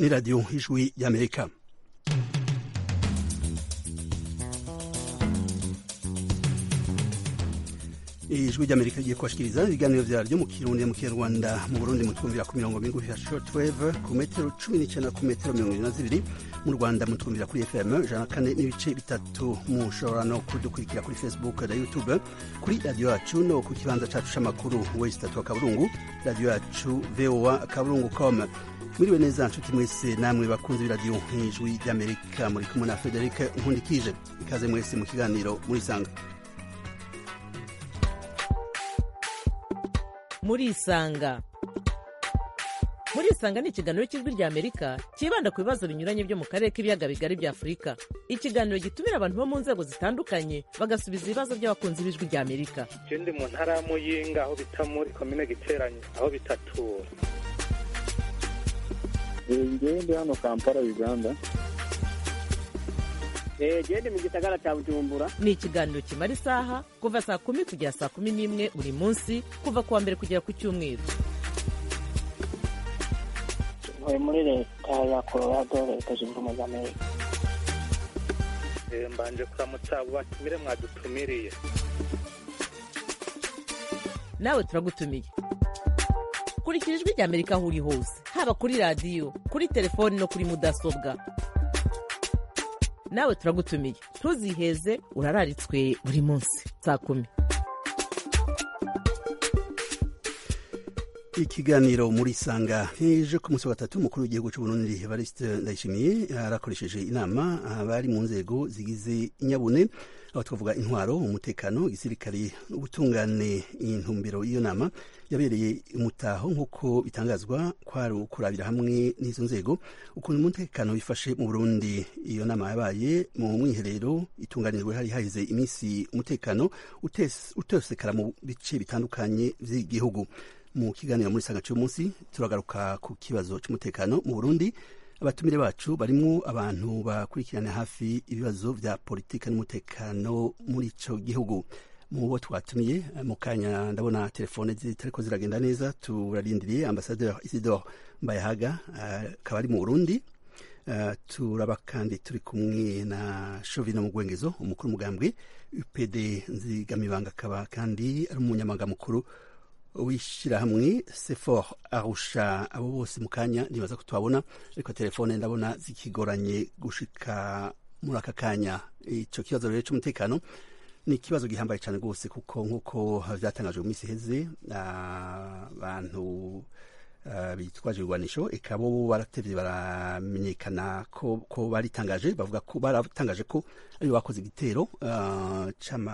ni radiyo ijwi y'amerika ijwi ry'amerika rigiye kubashikiriza ibiganiro vyaryo mu kirundi mu kinyarwanda mu burundi mutwumvira ku mirongo migufi ya shortwave ku metero cumi n'icenda ku metero mirongo ibiri na zibiri mu rwanda mutwumvira kuri fm ijana na kane n'ibice bitatu mushobora no kudukurikira kuri facebook na youtube kuri radiyo yacu no ku kibanza cacu c'amakuru wesi tatu wa kaburungu radiyo yacu voa kaburungu com mwiriwe neza nshuti mwese namwe bakunzi b'iradiyo nk'ijwi ry'amerika muri kumwe na frederic nkundikije ikaze mwese mu kiganiro murisanga murisanga murisanga ni ikiganiro cy'ijwi rya amerika cyibanda ku bibazo binyuranye byo mu karere k'ibiyaga bigari bya afurika ikiganiro gitumira abantu bo mu nzego zitandukanye bagasubiza ibibazo by'abakunzi b'ijwi rya amerika je ndi mu ntara ya muyinga aho bita muri komine giteranye aho bitatura ngewe ndi hano kampala uganda gende mu gisagara cya bujumbura ni ikiganiro kimara isaha kuva saa kumi kugera saa kumi n'imwe buri munsi kuva ku wa mbere kugera ku cyumweru ntuye muri leta ya colorado leta zunze ubumwe za amerika Eh, mbanje kuramutsa abo batumire mwadutumiriye nawe turagutumiye kurikira ijwi rya amerika aho uri hose haba kuri radiyo kuri telefoni no kuri mudasobwa nawe turagutumiye ntuziheze urararitswe buri munsi saa kumi ikiganiro muri sanga ejo ku munsi wa gatatu umukuru w'igihugu cy'uburundi evariste ndayishimiye arakoresheje inama abari mu nzego zigize inyabune aho twavuga intwaro umutekano igisirikare ubutungane intumbero y'iyo nama yabereye umutaho nk'uko bitangazwa kwari ukurabira hamwe n'izo nzego ukuntu umutekano wifashe mu burundi iyo nama yabaye mu mwiherero itunganijwe hari haheze iminsi umutekano utes- utosekara mu bice bitandukanye by'igihugu mu kiganiro muri sanga cy'umunsi turagaruka ku kibazo cy'umutekano mu burundi abatumire bacu barimo abantu bakurikirana hafi ibibazo vya politika n'umutekano muri ico gihugu mu bo twatumiye mu kanya ndabona telefone zitariko ziragenda neza turarindiriye ambasaderi isidore mbayahaga akaba ari mu burundi Uh, turaba kandi turi kumwe na shovino mu gwengezo umukuru umugambwe upd nzigamibanga akaba kandi ari umunyamabanga mukuru w'ishyirahamwe sefor arusha abo bose mu kanya ntibaza ko tubabona ariko telefone ndabona zikigoranye gushika muri aka kanya icyo kibazo rero cy'umutekano ni ikibazo gihambaye cyane rwose kuko nk'uko byatangajwe mu minsi iheze abantu uh, bitwaje ibigwanisho eka bo baratevye baramenyekana ko, ko baritangaje bavuga ko baratangaje ko aribo bakoze igitero uh, c'ama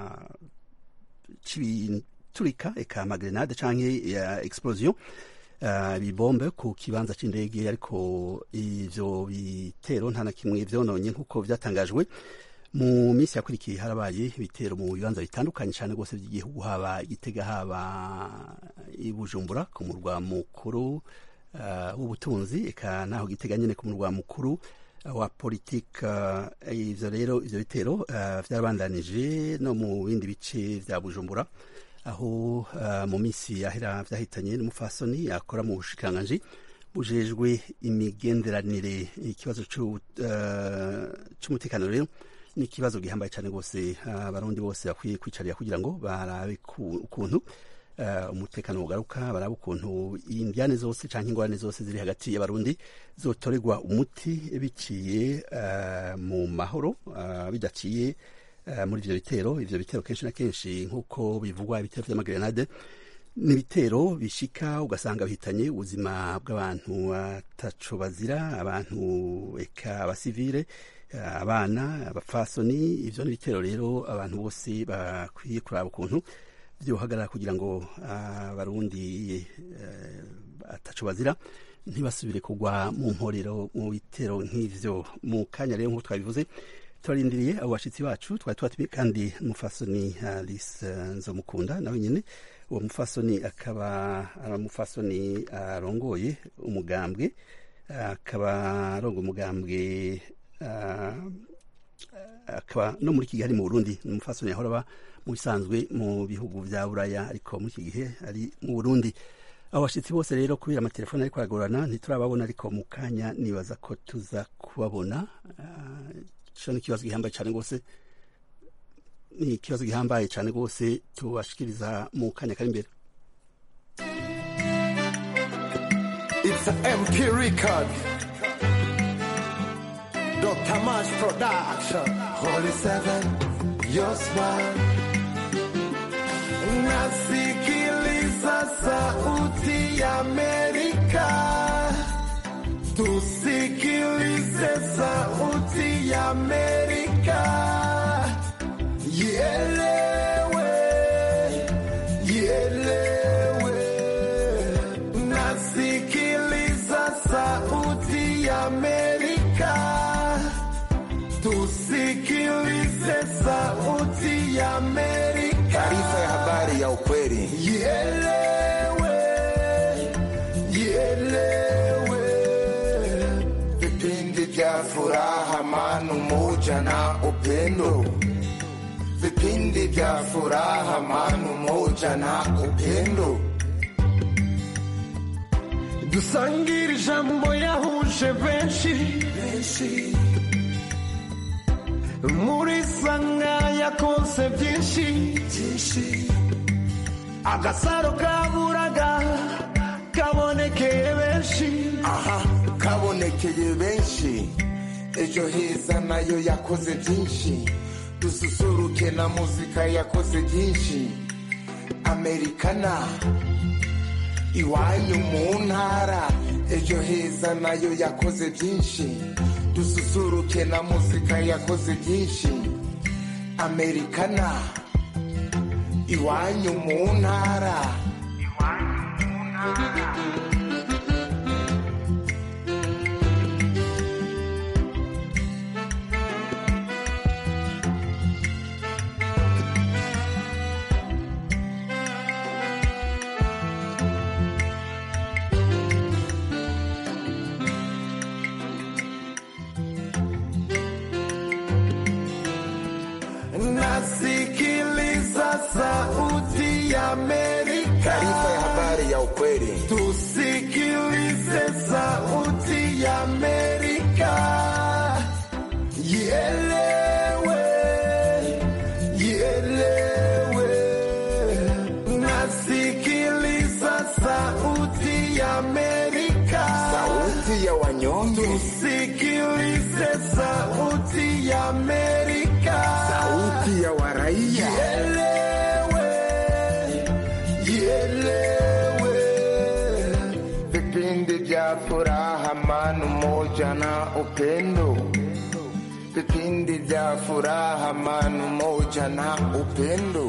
turika eka amagrenade canke ya explosion uh, bibombe ku kibanza c'indege ariko ivyo bitero nta na kimwe vyononye nk'uko vyatangajwe mu minsi yakurikiye harabaye ibitero mu bibanza bitandukanye cyane rwose by'igihugu haba igitega haba i bujumbura ku murwa mukuru uh, w'ubutunzi eka naho gitega nyene ku murwa mukuru wa politike ivyo rero ivyo bitero uh, vyarabandanije no mu bindi bice vya bujumbura aho uh, mu minsi yahera vyahitanye n'umufasoni akora mu bushikiranganji bujejwe imigenderanire ikibazo c'umutekano uh, rero ni ikibazo gihambaye cyane rwose abarundi uh, bose bakwiye kwicarira kugira ngo barabe ukuntu uh, umutekano ugaruka barabe ukuntu indiane zose canke ingorane zose ziri hagati y'abarundi zotorerwa umuti biciye uh, mu mahoro uh, bidaciye uh, muri ivyo bitero ivyo bitero kenshi na kenshi nk'uko bivugwa ibitero vy'amagrenade ni ibitero bishika ugasanga bihitanye ubuzima bw'abantu ataco bazira abantu eka abasivile abana abapfasoni ivyo ni ibitero rero abantu bose bakwiye kuraba ukuntu vyohagarara kugira ngo abarundi uh, ataco bazira ntibasubire kugwa mu mporero mu bitero nk'ivyo mu kanya rero nk'uko twabivuze turarindiriye abo bashitsi bacu twari twatumiye kandi umufasoni alice nzomukunda nawe nyene uwo mufasoni akaba ari umufasoni arongoye umugambwe akaba arongoye umugambwe akaba no muri iki gihe ari mu burundi ni umufasoni yahora aba mu bisanzwe mu bihugu vya buraya ariko muri iki gihe ari mu burundi abo bashyitsi bose rero kubera amatelefone ariko aragorana ntiturababona ariko mu kanya nibaza ko tuza kubabona cyo ni ikibazo gihambaye cyane rwose ni ikibazo gihambaye cyane rwose tubashikiriza mu kanya kari imbere It's an MP record. Dr. Mash Production. Holy Seven, your smile. Nasikiliza sauti ya Amerika. Tusikilize sauti ya Amerika. Ielewe, ielewe. Nasikiliza sauti ya Amerika. Tusikilize sauti ya Amerika. Taarifa ya habari ya ukweli. Ielewe, ielewe. Vipindi vya furaha, amani, umoja na upendo. Vipindi vya furaha, amani, umoja na upendo. dusangire ijambo yahuje benshi muri sanga yakonse byinshi agasaro kaburaga kabonekeye benshi aha kabonekeye benshi ejo heza nayo yakoze byinshi dususuruke na muzika yakoze byinshi amerikana iwanyu mu ntara ejo heza nayo yakoze byinshi dususuruke na muzika yakoze byinshi amerikana iwanyu mu ntara nasikiliza sauti ya Amerika. Taarifa ya habari ya ukweli. Tusikilize sauti ya Amerika. Ielewe, ielewe. Nasikiliza sauti ya Amerika. Sauti ya wanyonge. Tusikilize sauti ya Amerika. Sauti ya waraia. Ielewe, ielewe. Vipindi vya furaha, amani, umoja na upendo. Vipindi vya furaha, amani, umoja na upendo.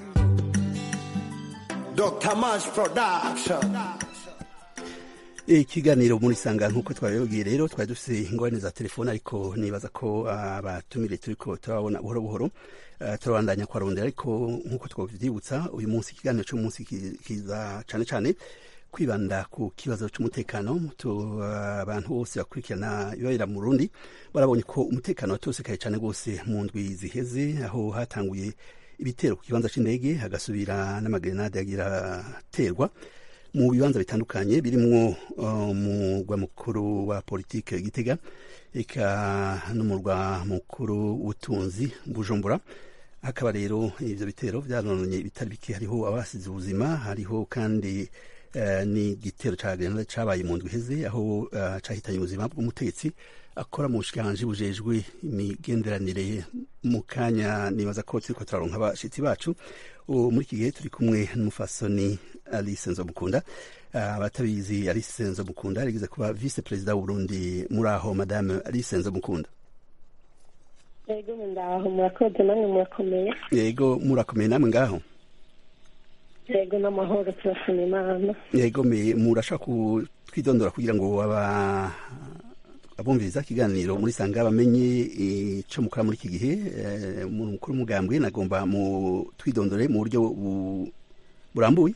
Dr. Mash Production. ikiganiro muri sanga nk'uko twabibabwiye rero twari dufite ingorane za telefone ariko nibaza ko abatumire turi ko turabona buhoro buhoro eh, turabandanya kuharondera ariko nk'uko twabyibutsa uyu munsi ikiganiro cy'umunsi ki- kiza cyane cyane kwibanda ku kibazo cy'umutekano tu- abantu bose bakurikirana ibabera mu rundi barabonye ko umutekano watosekaye cyane rwose mu ndwi ziheze aho hatanguye ibitero ku kibanza cy'indege hagasubira n'amagrenade yagira aterwa mu bibanza bitandukanye birimwo uh, umurwa mukuru wa politike gitega eka n'umurwa mukuru w'ubutunzi bujumbura hakaba rero ivyo bitero vyarononye ibitari bike hariho abasize ubuzima hariho kandi uh, n'igitero ca grenade cabaye mu ndwi iheze aho uh, cahitanye ubuzima bw'umutegetsi akora mu bushikiranganji bujejwe imigenderanire mu kanya nibaza ko turiko turaronka abashitsi bacu ubu muri iki gihe turi kumwe n'umufasoni alice nzomukunda abatabizi alice nzomukunda yarigeze kuba vice perezida w'uburundi muri aho madame alice nzomukunda yego ndaho murakoze namwe murakomeye yego murakomeye namwe ngaho yego n'amahoro turashima imana yego me murashaka kutwidondora kugira ngo aba abumviriza ikiganiro muri sanga bamenye ico mukora muri iki gihe eh, umuntu mukuru w'umugambwe nagomba mu twidondore mu buryo bu- burambuye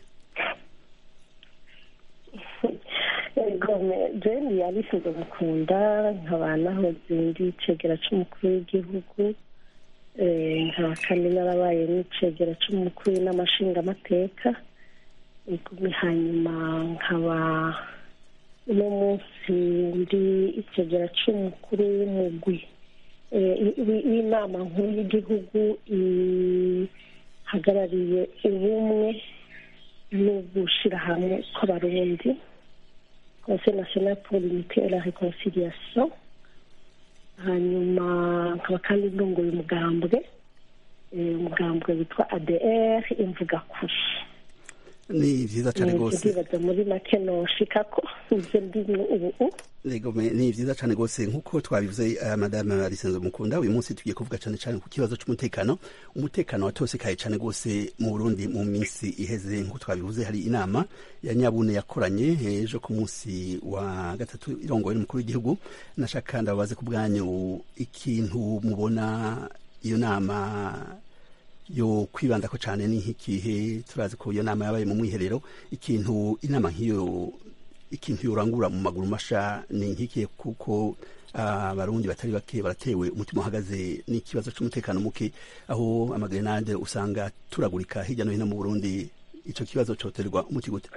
yego jeni yarisize gukunda nkaba nahoze ndi icegera c'umukuru w'igihugu eh, nkaba kandi narabaye n'icegera c'umukuru n'amashingamateka igumi hanyuma nkaba uno munsi ndi ikigera cy'umukuru w'umugwi eh, wi- w'inama nkuru y'igihugu ihagarariye ubumwe no gushyira hamwe kw'abarundi conseil national pour l'unité et la réconciliation hanyuma nkaba kandi ndongoye umugambwe eh, umugambwe witwa adr imvuga kuri ni vyiza cane Eh, rwose ndibaza muri make noshika ko ivyo ndimwo ubu Ego me- ni vyiza cane rwose nk'uko twabivuze uh, madame Alisenzo Mukunda uyu munsi tugiye kuvuga cane cane ku kibazo c'umutekano umutekano watosekaye cane rwose mu Burundi mu minsi iheze nk'uko twabivuze hari inama ya nyabune yakoranye ejo ku munsi wa gatatu irongowe n'umukuru w'igihugu nashaka ndababaze ku bwanyu ikintu mubona iyo nama yo kwibandako cane ni nk'ikihe turazi ko iyo nama yabaye mu mwiherero ikintu inama nk'iyo ikintu yorangura mu maguru masha ni nk'ikihe kuko abarundi batari bake baratewe umutima uhagaze n'ikibazo c'umutekano muke aho amagrenade usanga turagurika hirya no hino mu burundi ico kibazo coterwa umuti gute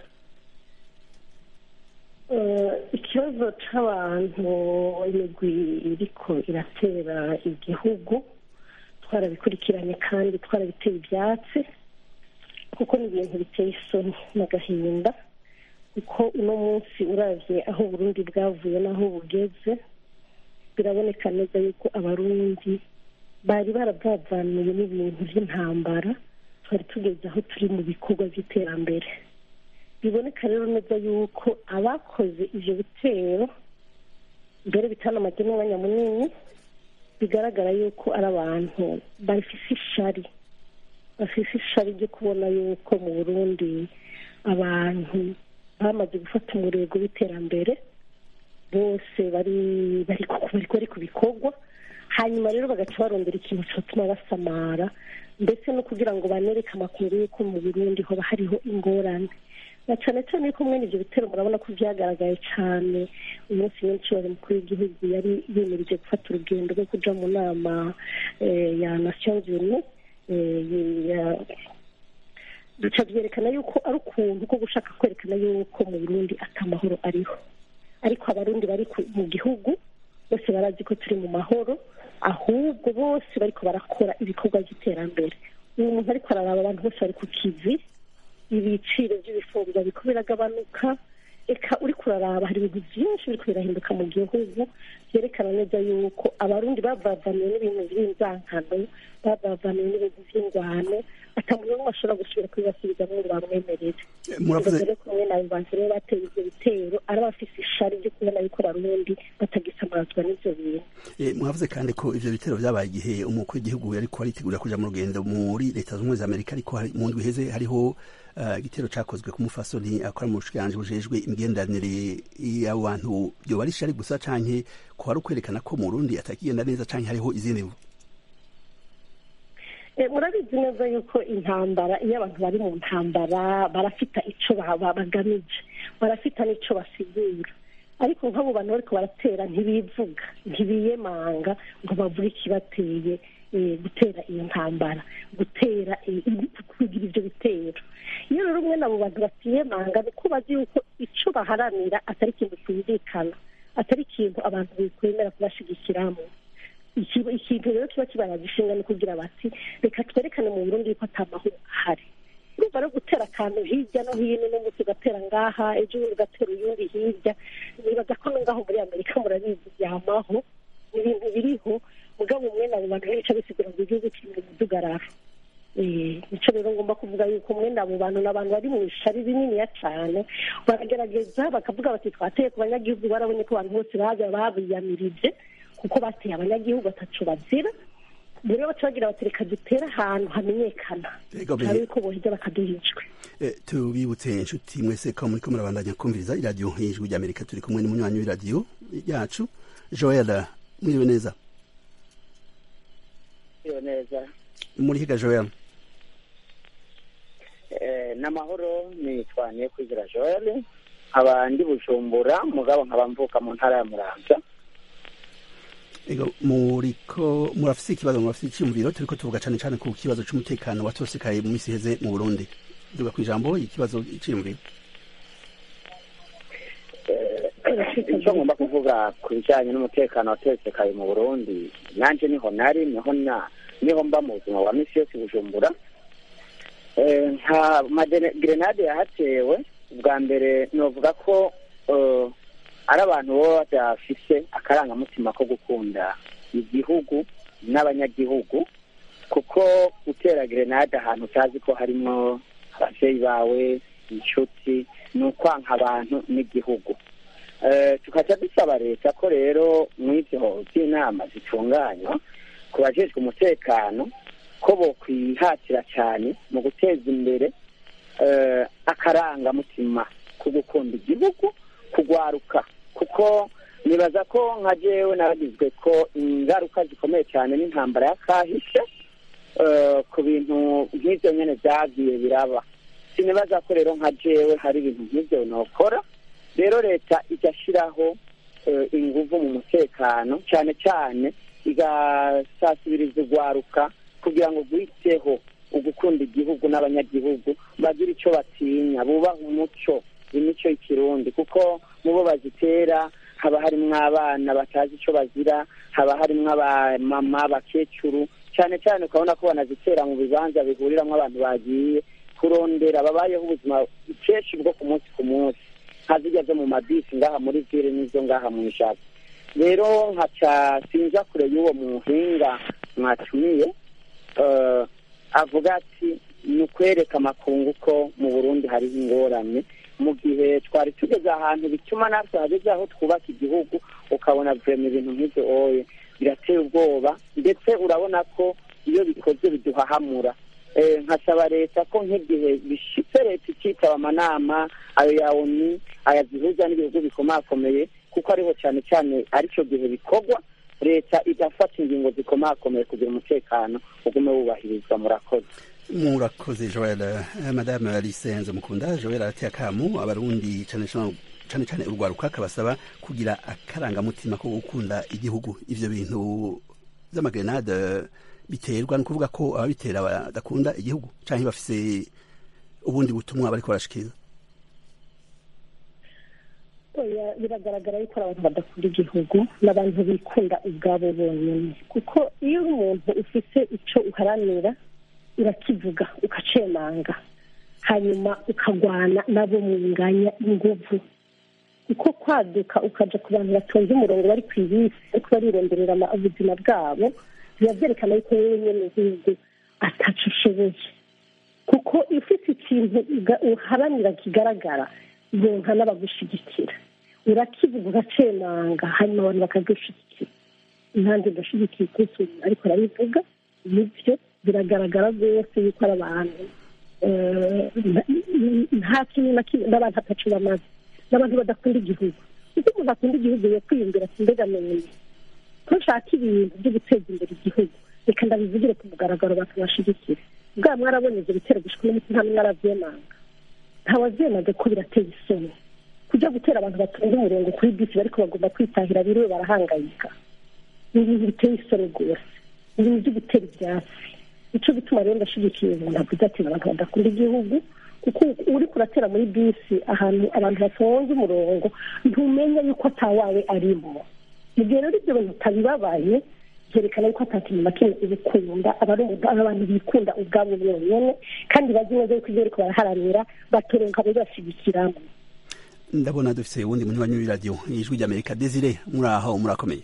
Eh, ikibazo c'abantu imigwi iriko iratera igihugu twarabikurikiranye kandi twarabiteye ivyatsi kuko ni ibintu biteye isoni n'agahinda kuko uno munsi uravye aho uburundi bwavuye n'aho bugeze biraboneka neza yuko abarundi bari baravavanuye n'ibintu vy'intambara twari tugeze aho turi mu bikorwa vy'iterambere biboneka rero neza yuko abakoze ivyo bitero mbere bitanamaze n'umwanya munini bigaragara yuko ari abantu bafise ishari bafise ishari ryo kubona yuko mu burundi abantu bamaze gufata umurego w'iterambere bose bari bari ku- bariko bari ku bikorwa hanyuma rero bagaca barondera ikintu cyotuma basamara ndetse no kugira ngo banereke amakuru y'uko mu burundi hoba hariho ingorane na cyane cyane yuko mwene ibyo bitero murabona ko byagaragaye cyane umunsi nyinshi wari mukuru w'igihugu yari yemereje gufata urugendo rwo kuja mu nama eh, ya nations unies eh, ya- bica byerekana yuko ari ukuntu ko gushaka kwerekana yuko mu burundi atamahoro ariho ariko abarundi bari ku- mu gihugu bose barazi ko turi mu mahoro ahubwo bose bariko barakora ibikorwa by'iterambere uyu muntu ariko araraba abantu bose bari ku kivi ibiciro by'ibifungurwa biriko biragabanuka eka uriko uraraba hari ibintu byinshi biriko birahinduka mu gihugu byerekana neza yuko abarundi bavavaniwe n'ibintu by'inzankano bavavaniwe n'ibintu by'ingwano ata muntu n'umwe ashobora gusubira kubibasubizamwo ngo bamwemerere muravuze rero kumwe na bantu rero bateye ivyo bitero ari abafise ishari ryo kubona yuko abarundi batagisamazwa n'ivyo bintu Eh, mwavuze kandi ko ivyo bitero vyabaye igihe umukuru w'igihugu yariko aritegura kuja mu rugendo muri leta zunze ubumwe za amerika ariko hari- mu ndwi iheze hariho ah, igitero cakozwe ku mufasoni akora mu bushikiranganji bujejwe imigenderanire y'abo bantu vyoba ari ishari gusa canke ko hari ukwerekana ko mu burundi atakigenda neza canke hariho izindi mvu Eh, murabizi neza yuko intambara iyo abantu bari mu ntambara barafita ico ba- ba- bagamije barafita n'ico basigura ariko nk'abo bantu bariko baratera ntibivuga ntibiyemanga ngo bavuge ikibateye eh, gutera iyo ntambara gutera eh, kugira ivyo bitero iyo rero umwe n'abo bantu batiyemanga ni ko bazi yuko ico baharanira atari ikintu cyumvikana atari ikintu abantu bikwemera kubashigikiramo ikiba- ikintu rero kiba kibaraza ishinga ni kugira bati reka twerekane mu burundi yuko ata mahoro ahari urumva rero gutera akantu hirya no hino n'umunsi ugatera ngaha ejo bundi ugatera uyundi hirya nibaza ko no ngaho muri amerika murabizi byamaho ni ibintu biriho mugabo mwene abo bantu bica bisigura ngo igihugu kiri mu mudugararo Eh, nico rero ngomba kuvuga yuko mwene abo bantu ni abantu bari mu ishari rininiya cane baragerageza bakavuga bati twateye ku banyagihugu barabonye ko abantu bose baza babiyamirije kuko bateye abanyagihugu batacu bazira rero baca bagira bati reka dutere ahantu hamenyekana Ego, be- hari yuko boheza bakaduhijwe Eh, tubibutse inshuti mwese ko muriko murabandanya kumviriza iradiyo nk'ijwi ry'amerika turi kumwe n'umunywanyi w'iradiyo yacu joel mwiriwe neza iyo neza muri higa joel Eh, n'amahoro nitwaniye kwigira joel nkaba ndi bujumbura mugabo nkaba mvuka mu ntara ya muramvya Ego, muriko murafise ikibazo murafise iciyumviro turiko tuvuga cane cane ku kibazo c'umutekano watosekaye mu misi iheze mu burundi duga ku ijambo ikibazo iciyumviro icyo ngomba kuvuga ku bijyanye n'umutekano watekekaye mu burundi nanjye niho nari niho na niho mba mu buzima bwa misi yose i bujumbura Eh, nta magerenade yahatewe bwa mbere novuga ko eh, ari abantu baba badafise akarangamutima ko gukunda igihugu n'abanyagihugu kuko gutera gerenade ahantu utazi ko harimo ababyeyi bawe inshuti ni ukwanka abantu n'igihugu Eh, tukaca dusaba leta ko rero muri ibyo by'inama zitunganywa ku bajejwe umutekano ko bokwihatira cyane mu guteza imbere eh, akarangamutima ko gukunda igihugu kugwaruka kuko nibaza ko nka jewe naragizwe ko ingaruka zikomeye cyane n'intambara ya kahishe eh, ku bintu nk'ibyo nyine byagiye biraba sinibaza ko rero nka jewe hari ibintu nk'ibyo nokora rero leta igashyiraho eh, inguvu mu mutekano cyane cyane igasasibiriza urwaruka kugira ngo rwiteho ugukunda igihugu n'abanyagihugu bagire icyo batinya bubaha umuco imico y'ikirundi kuko mu bo bazitera haba harimo abana batazi icyo bazira haba harimo abamama abakecuru cyane cyane ukabona ko banazitera mu bibanza bihuriramo abantu bagiye kurondera babayeho ubuzima kenshi bwo ku munsi ku munsi nka zijya zo mu mabisi ngaha muri vire n'izo ngaha mu ishati rero nkaca sinja kure y'uwo muhinga mwatumiye eh, avuga ati ni ukwereka amakungu ko mu burundi hariho ingorane mu gihe twari tugeze ahantu bituma natwe hageze aho twubaka igihugu ukabona vurema ibintu nk'ibyo oye birateye ubwoba ndetse urabona ko iyo bikoze biduhahamura Eh, nkasaba leta ko nk'igihe bishitse leta ikitaba amanama ayo ya oni aya zihuza n'ibihugu bikomakomeye kuko ariho cyane cyane aricyo gihe bikorwa leta igafata ingingo zikomakomeye kugira umutekano ugume wubahirizwa murakoze murakoze joel Eh, madame alice nzomukunda joel arateye akamu abarundi cane cane cane cane urwaruka akabasaba kugira akarangamutima ko gukunda igihugu ivyo bintu vy'amagerenade biterwa ni ukuvuga ko ababitera badakunda igihugu canke bafise ubundi butumwa bariko barashikiriza oya biragaragara yuko ari abantu badakunda igihugu n'abantu bikunda ubwabo bonyine kuko iyo uri umuntu ufise icyo uharanira urakivuga ukacemanga hanyuma ukagwana nabo munganya inguvu uko kwaduka ukaja ku bantu batonze umurongo bari ku ibisi ariko barironderera ama- ubuzima bwabo biba byerekana yuko wowe nyene nk'igihugu ataco ushoboye kuko iyo ufite ikintu uga- uharanira kigaragara yonka n'abagushigikira urakivuga ugacemanga hanyuma abantu bakagushyigikira impande ndashyigikiye ukunsi umuntu ariko arabivuga nibyo biragaragara rwose yuko ari abantu eh, nta- nta kintu na kimwe n'abantu atacu bamaze n'abantu badakunda igihugu kuko umuntu akunda igihugu yo kwiyumvira ati mbega none ko nshaka ibintu byo guteza imbere igihugu reka ndabivugire ku mugaragaro bakabashigikira bwa mwarabonye ibyo bitero gushika n'umuti nta n'umwe arabyemanga ntawabyemaga ko birateye isoni kujya gutera abantu batonze umurongo kuri bisi bariko bagomba kwitahira biriwe barahangayika ni ibintu biteye isoni rwose ni ibintu byo gutera ibyatsi nico gituma rero ndashigikiye umuntu avuze ati abantu badakunda igihugu kuko uri kuratera muri bisi ahantu abantu batonze umurongo ntumenya yuko atawawe arimo mu gihe rero ibyo bintu utabibabaye byerekana yuko atakintu na kimwe ubikunda aba ari umuntu- ari abantu bikunda ubwabo bonyene kandi bazi neza yuko ibyo bariko baraharanira batoronka babibashigikiramo ndabona dufise uwundi munywanyi w'iradiyo ijwi ry'amerika desire muri aho murakomeye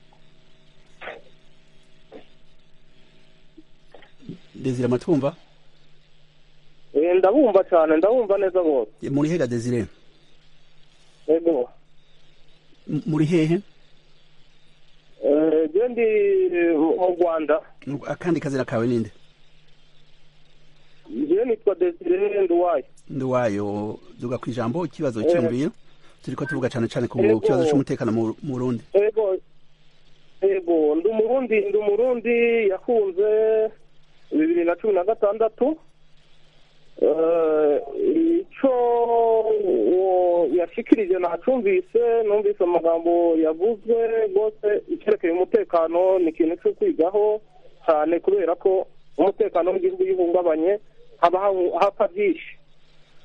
desire amatwumva Eh, ndabumva cyane ndabumva neza rwose muri hega desire ego M- muri hehe Eh, je ndi eh, mu rwanda akandi kazina kawe ninde je nitwa desire nduwaye ndiwayo duga ku ijambo ikibazo Eh. cyiyumviro turiko tuvuga cane cane ku Ego. kibazo c'umutekano mu mu Burundi ego ego ndi umurundi ndi umurundi yakunze bibiri na cumi na gatandatu Eh, ico uwo yashikirije nacumvise numvise amagambo yavuzwe rwose icyerekeye umutekano ni ikintu cyo kwigaho cyane kubera ko umutekano w'igihugu iyo uhungabanye haba hahu- hapfa byinshi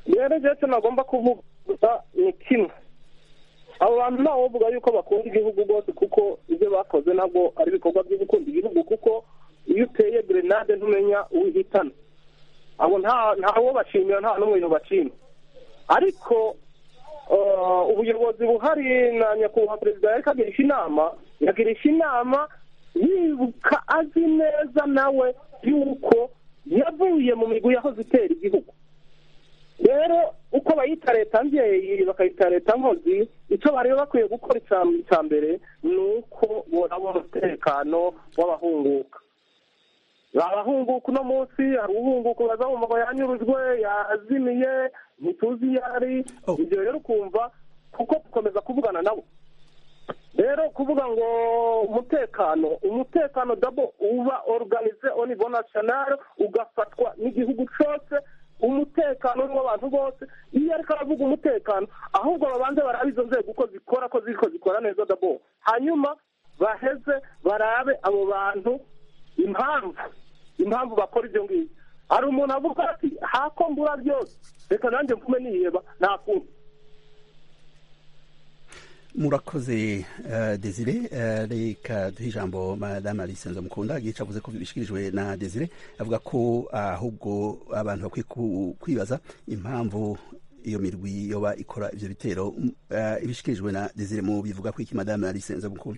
rero ndetse nagomba kuvuga ni kimwe abo bantu ntawe bavuga yuko bakunda igihugu rwose kuko ibyo bakoze ntabwo ari ibikorwa byo gukunda igihugu kuko iyo uteye grenade ntumenya uwihitana abo ntawo bashimira nta n'umwe bashima ariko ubuyobozi buhari na nyakubahwa perezida yari kagirisha inama yagirisha inama yibuka azi neza nawe yuko yavuye mu migwi yahoze itera igihugu rero uko bayita leta mbyeyi bakayita leta nkozi icyo bari bakwiye gukora icya mbere ni uko boraba umutekano w'abahunguka abahunguka uno munsi hari uhunguka baza mu mago yanyurujwe yazimiye ntituzi iyo ari ibyo rero ukumva kuko dukomeza kuvugana nabo rero kuvuga ngo umutekano umutekano dabo uba organize au niveau national ugafatwa n'igihugu cyose umutekano w'abantu bose iyo ariko aravuga umutekano ahubwo babanze barabe izo nzego uko zikora ko ziriko zikora neza dabo hanyuma baheze barabe abo bantu impamvu impamvu bakora ibyo ngibyo hari umuntu avuga ati hako mbura byose reka nanjye mvume niheba nta kundi murakoze uh, desire uh, reka duhe ijambo madame alice nzamukunda igice avuze ko bishikirijwe na desire avuga ko ahubwo uh, abantu bakwiye kwibaza impamvu iyo mirwi yoba ikora ivyo bitero uh, ibishikirijwe na desire mu bivuga ko iki madame alice nzamukunda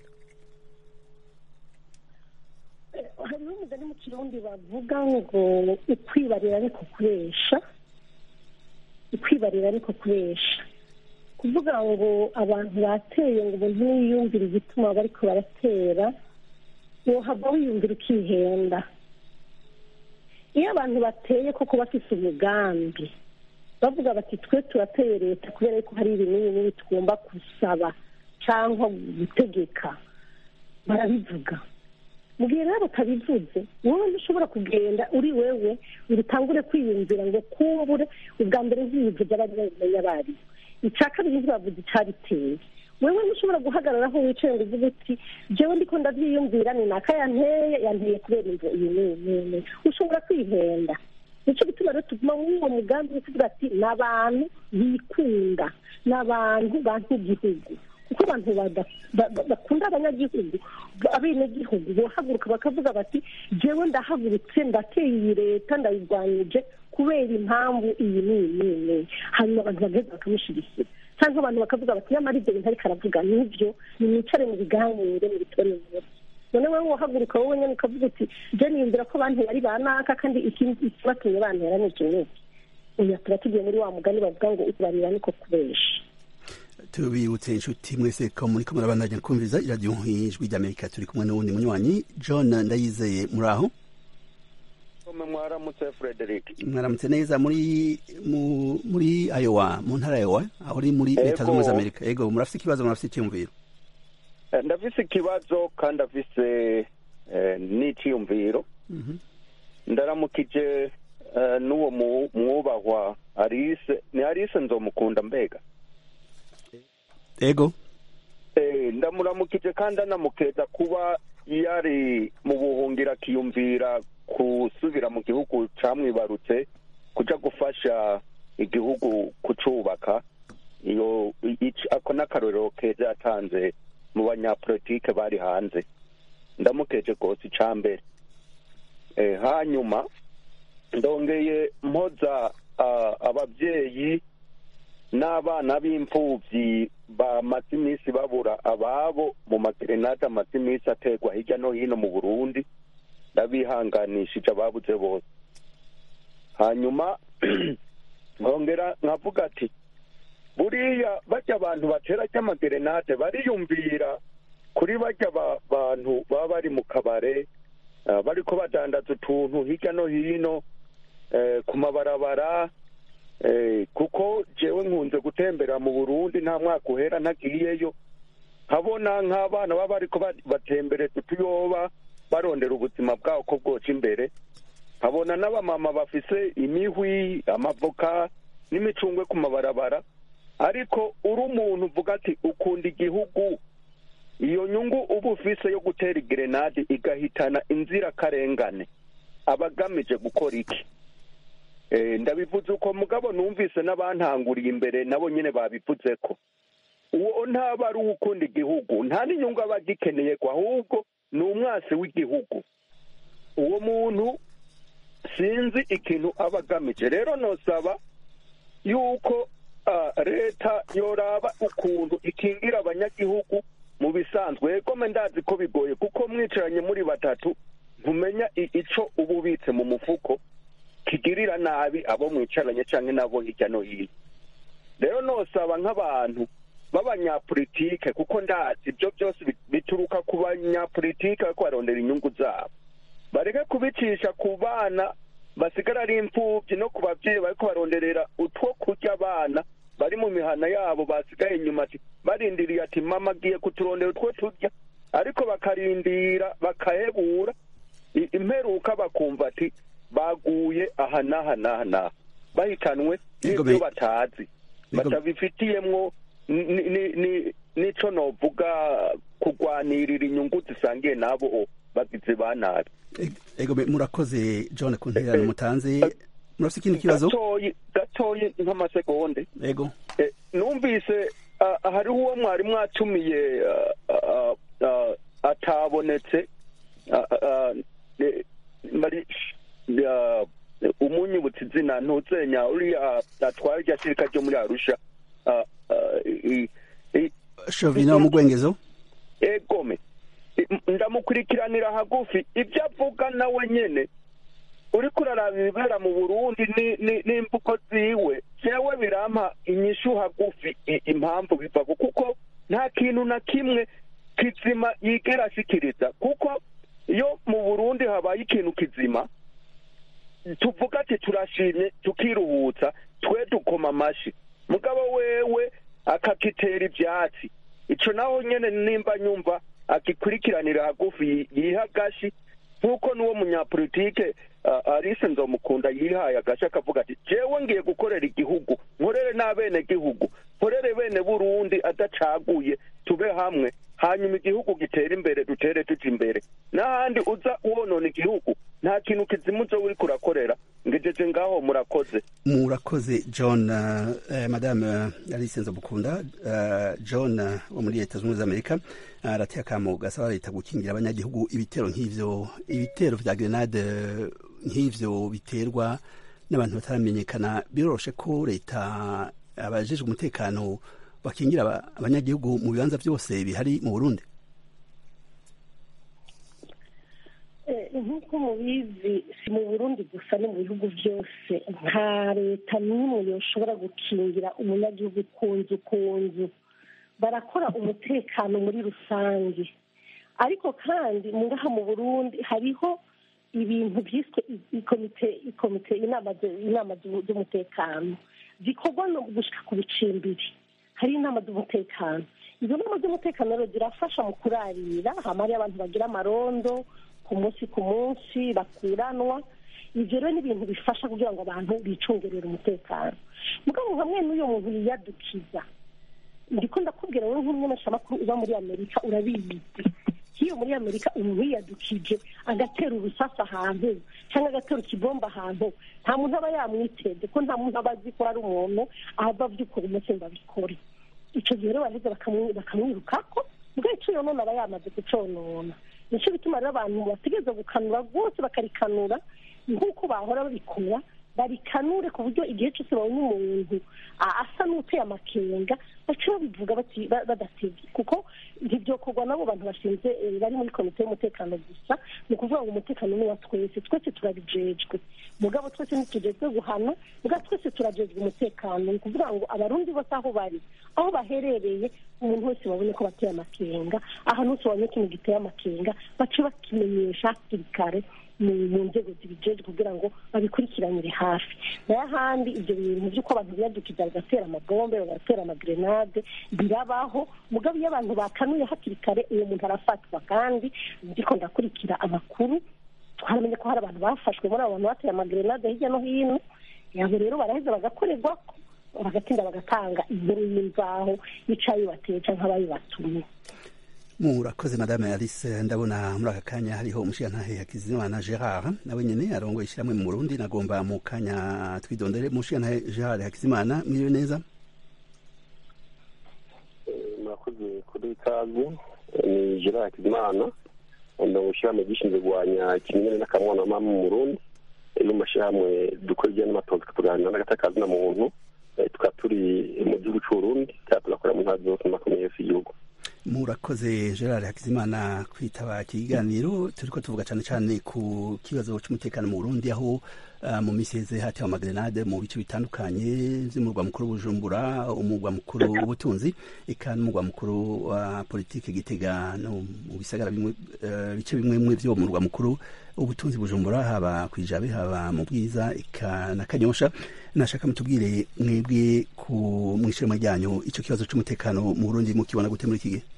hariho umugani mu kirundi bavuga ngo ukwibarira ariko kubesha ukwibarira ariko kubesha kuvuga ngo abantu bateye ngo umuntu niyumvira igituma bariko baratera wohava wiyumvira ukihenda iyo abantu bateye koko bafise umugambi bavuga bati twe turateye leta kubera ko hari ibintu binini tugomba gusaba cyangwa gutegeka barabivuga mu gihe rero batabivuze wowe ntushobora kugenda uri wewe ngo utangure kwiyumvira ngo kumbure ubwa mbere ntibivuze abari babimenya abari icya kabiri ntibavuze icyabiteye wewe ntushobora guhagarara aho wicaye ngo uvuge uti jewe ndiko ndabyiyumvira ni naka yanteye yanteye kubera imvo iyi nini ushobora kwihenda nicyo gituma rero tuguma muri uwo mugambi wo kuvuga ati ni abantu bikunda ni abantu bantu igihugu kuko abantu bakunda abanyagihugu abenegihugu bohaguruka bakavuga bati jewe ndahagurutse ndateye iyi leta ndayirwanyije kubera impamvu iyi n'iyi n'iyi hanyuma abantu bagaheza bakamushyigikira cyangwa abantu bakavuga bati nyamara ibyo bintu ariko aravuga nibyo nimwicare mu biganire mu bitore inkuru none wowe wahaguruka wowe nyine ukavuga uti je niyumvira ko bantera ari banaka kandi ikibatumye bantera ni iki n'iki uyu tuba tugiye muri wa mugani bavuga ngo ubarira niko kubesha tubibutse inshuti mwese ko muri ko murabandanya kumviriza iradiyo ijwi ry'amerika turi kumwe n'uwundi munywanyi john ndayizeye muri aho mwaramutse frederic mwaramutse neza muri muri ayowa mu ntara ayowa aho uri muri leta zunze ubumwe za amerika yego murafite ikibazo murafite icyiyumviro ndafise ikibazo kandi afise n'icyiyumviro ndaramukije n'uwo mwubahwa arise ni arise nzomukunda mbega ego ndamuramukije kandi anamukeza kuba yari mu buhungira akiyumvira gusubira mu gihugu camwibarutse kuja gufasha igihugu kucubaka iyo ako n'akarorero keza yatanze mu banyapolitike bari hanze ndamukeje rwose ica mbere hanyuma ndongeye mpoza ababyeyi n'abana b'imfubyi bamaze iminsi babura ababo mu magerenade amaze iminsi aterwa hirya no hino mu burundi ndabihanganishije ababuze bose hanyuma nkongera nkavuga ati buriya bajya abantu batera ry'amagerenade bariyumvira kuri bajya bantu baba bari mu kabare bariko badandaza utuntu hirya no hino ku mabarabara kuko jewe nkunze gutembera mu burundi nta mwaka uhera ntagiyeyo nkabona nk'abana baba bariko batembereza utuyoba barondera ubuzima bwabo ko bwoca imbere nkabona n'abamama bafise imihwi amavoka n'imicungwe ku mabarabara ariko uri umuntu uvuga ati ukunda igihugu iyo nyungu uba ufise yo gutera igerenade igahitana inzirakarengane aba agamije gukora iki Eh, ndabivuze uko mugabo numvise n'abantanguriye imbere nabo nyine babivuze ko uwo ntaba ari uwukunda igihugu nta n'inyungu aba agikeneye ko ahubwo ni umwasi w'igihugu uwo muntu sinzi ikintu aba agamije rero nosaba yuko ah, leta yoraba ukuntu ikingira abanyagihugu mu bisanzwe egome ndazi ko bigoye kuko mwicaranye muri batatu ntumenya i- ico uba ubitse mu mufuko kigirira nabi abo mwicaranye canke nabo hirya no hino rero nosaba nk'abantu b'abanyapolitike kuko ndazi ibyo byose bi- bituruka ku banyapolitike bariko barondera inyungu zabo bareke kubicisha ku bana basigara ari imfubyi no ku babyeyi bariko baronderera utwo kurya abana bari mu mihana yabo basigaye inyuma ati barindiriye ati mama agiye kuturondera utwo turya ariko bakarindira bakahebura i- imperuka bakumva ati baguye aha n'aha n'aha n'aha bahitanwe Yego, n'ibyo me- batazi Yego. batabifitiyemwo ni- ni- ni- nico novuga kurwanirira inyungu zisangiye n'abo bagizi ba nabi ego me- murakoze john ku ntererano mutanze murafite ikindi kibazo gatoyi gatoyi nk'amasegonde ego Eh, numvise ah, hariho uwo mwari mwatumiye ah, ah, ah, atabonetse ah, ah, eh, mari- ah, umunyibutsa izina ntuzenya uriya atwara irya shirika ryo muri arusha ah, ah, i- i- shovina wo mu rwengezo egome I- ndamukurikiranira hagufi ibyo avuga nawe nyene uriko uraraba ibibera mu burundi ni- ni- n'imvugo ziwe jewe birampa inyishu hagufi i- impamvu bivako kuko nta kintu na kimwe kizima yigera ashikiriza kuko iyo mu burundi habaye ikintu kizima tuvuga ati turashimye tukiruhutsa twe dukoma amashi mugabo wewe akakitera ivyatsi ico naho nyene nimba nyumva agikurikiranira hagufi yiha agashi nk'uko n'uwo munyapolitike uh, arise nzomukunda yihaye agashi akavuga ati jewe ngiye gukorera igihugu nkorere n'abene gihugu nkorere bene burundi adacaguye tube hamwe hanyuma igihugu gitere imbere dutere tuja imbere n'ahandi uza wonona igihugu nta kintu kizima uzoba uriko urakorera ngejeje ngaho murakoze murakoze john uh, eh, madame uh, alice nzamukunda uh, john uh, wo muri leta zunze ubumwe z'amerika arateye uh, akamo gasaba leta gukingira abanyagihugu ibitero nk'ivyo ibitero vya grenade uh, nk'ivyo biterwa n'abantu bataramenyekana biroroshe ko leta abajejwe umutekano bakingira aba- abanyagihugu mu bibanza byose bihari mu burundi Eh, nk'uko mubizi si mu burundi gusa no mu bihugu byose nta leta n'imwe yoshobora gukingira umunyagihugu ku nzu ku nzu barakora umutekano muri rusange ariko kandi mu ngaha mu burundi hariho ibintu byiswe i- ikomite ikomite inama zu- inama zu- z'umutekano zikorwa no gushika ku bicimbiri hari inama z'umutekano izo nama z'umutekano rero zirafasha mu kurarira hama hariyo abantu bagira amarondo ku munsi ku munsi bakuranwa ibyo rero ni ibintu bifasha kugira ngo abantu bicungerere umutekano mugabo hamwe n'uyo muntu yiyadukiza ndiko ndakubwira wowe nk'umumenyeshamakuru uba muri amerika urabizi nk'iyo muri amerika umuntu yiyadukije agatera urusasa ahantu cyangwa agatera ikibomba ahantu nta muntu aba yamwiteze ko nta muntu aba azi ko ari umuntu ahava abyukora umunsi ngo abikore icyo gihe rero baraheza bakamwi- bakamwirukako mbwa icyo yonona aba yamaze kuconona nicyo bituma rero abantu bategereza gukanura rwose bakarikanura nk'uko bahora babikora barikanure ku buryo igihe cyose babonye umuntu a- asa n'uteye amakenga baca babivuga bati- ba- badatevye kuko ntibyokorwa n'abo bantu bashinze eh, bari muri komite y'umutekano gusa ni ukuvuga ngo umutekano ni wa twese twese turabijejwe mugabo twese ntitujejwe guhana mugabo twese turajejwe umutekano ni ukuvuga ngo abarundi bose aho bari aho baherereye umuntu wese babone ko bateye amakenga ahantu hose babonye ikintu giteye amakenga bace bakimenyesha hakiri kare mu mu nzego zibijejwe kugira ngo babikurikiranire hafi nayo ahandi ibyo bintu by'uko abantu biyadukiza bagatera amabombe bagatera amagrenade birabaho mugabo iyo abantu bakanuye hakiri kare uwo muntu arafatwa kandi ndiko ndakurikira amakuru twaramenye ko hari abantu bafashwe muri abo bantu bateye amagrenade hirya no hino yabo rero baraheza bagakorerwa bagatinda bagatanga inkuru y'imvaho y'icayi bateye canke abayibatumye murakoze madame alice ndabona muri aka kanya hariho umushirantahe hakizimana gerard nawe nyene arongoye ishyirahamwe mu burundi nagomba mu kanya twidondere umushirantahe gerard hakizimana mwiriwe neza murakoze kuri ikaze ni gerard hakizimana ndongo ishyirahamwe gishinzwe kurwanya ikimenyane n'akamwana mama mu burundi no mu mashyirahamwe dukora ibijyanye n'amatongo tukaganira n'agatakazi na muntu tukaba turi mu gihugu c'uburundi kandi tugakorera mu ntara zose makumyabiri yose y'igihugu murakoze gerard hakizimana kwitaba ikiganiro turiko tuvuga cyane cyane ku kibazo cy'umutekano mu burundi aho uh, mu misi heze hatewe amagrenade mu bice bitandukanye vy'umurwa mukuru bujumbura umurwa mukuru w'ubutunzi eka n'umurwa mukuru wa politike gitega no mu bisagara bimwe uh, bice bimwe bimwe vyo murwa mukuru ubutunzi bujumbura haba kwijabe haba mu bwiza eka na kanyosha nashaka mutubwire mwebwe ku mwishiramo ryanyu ico kibazo c'umutekano mu burundi mukibona gute muri iki gihe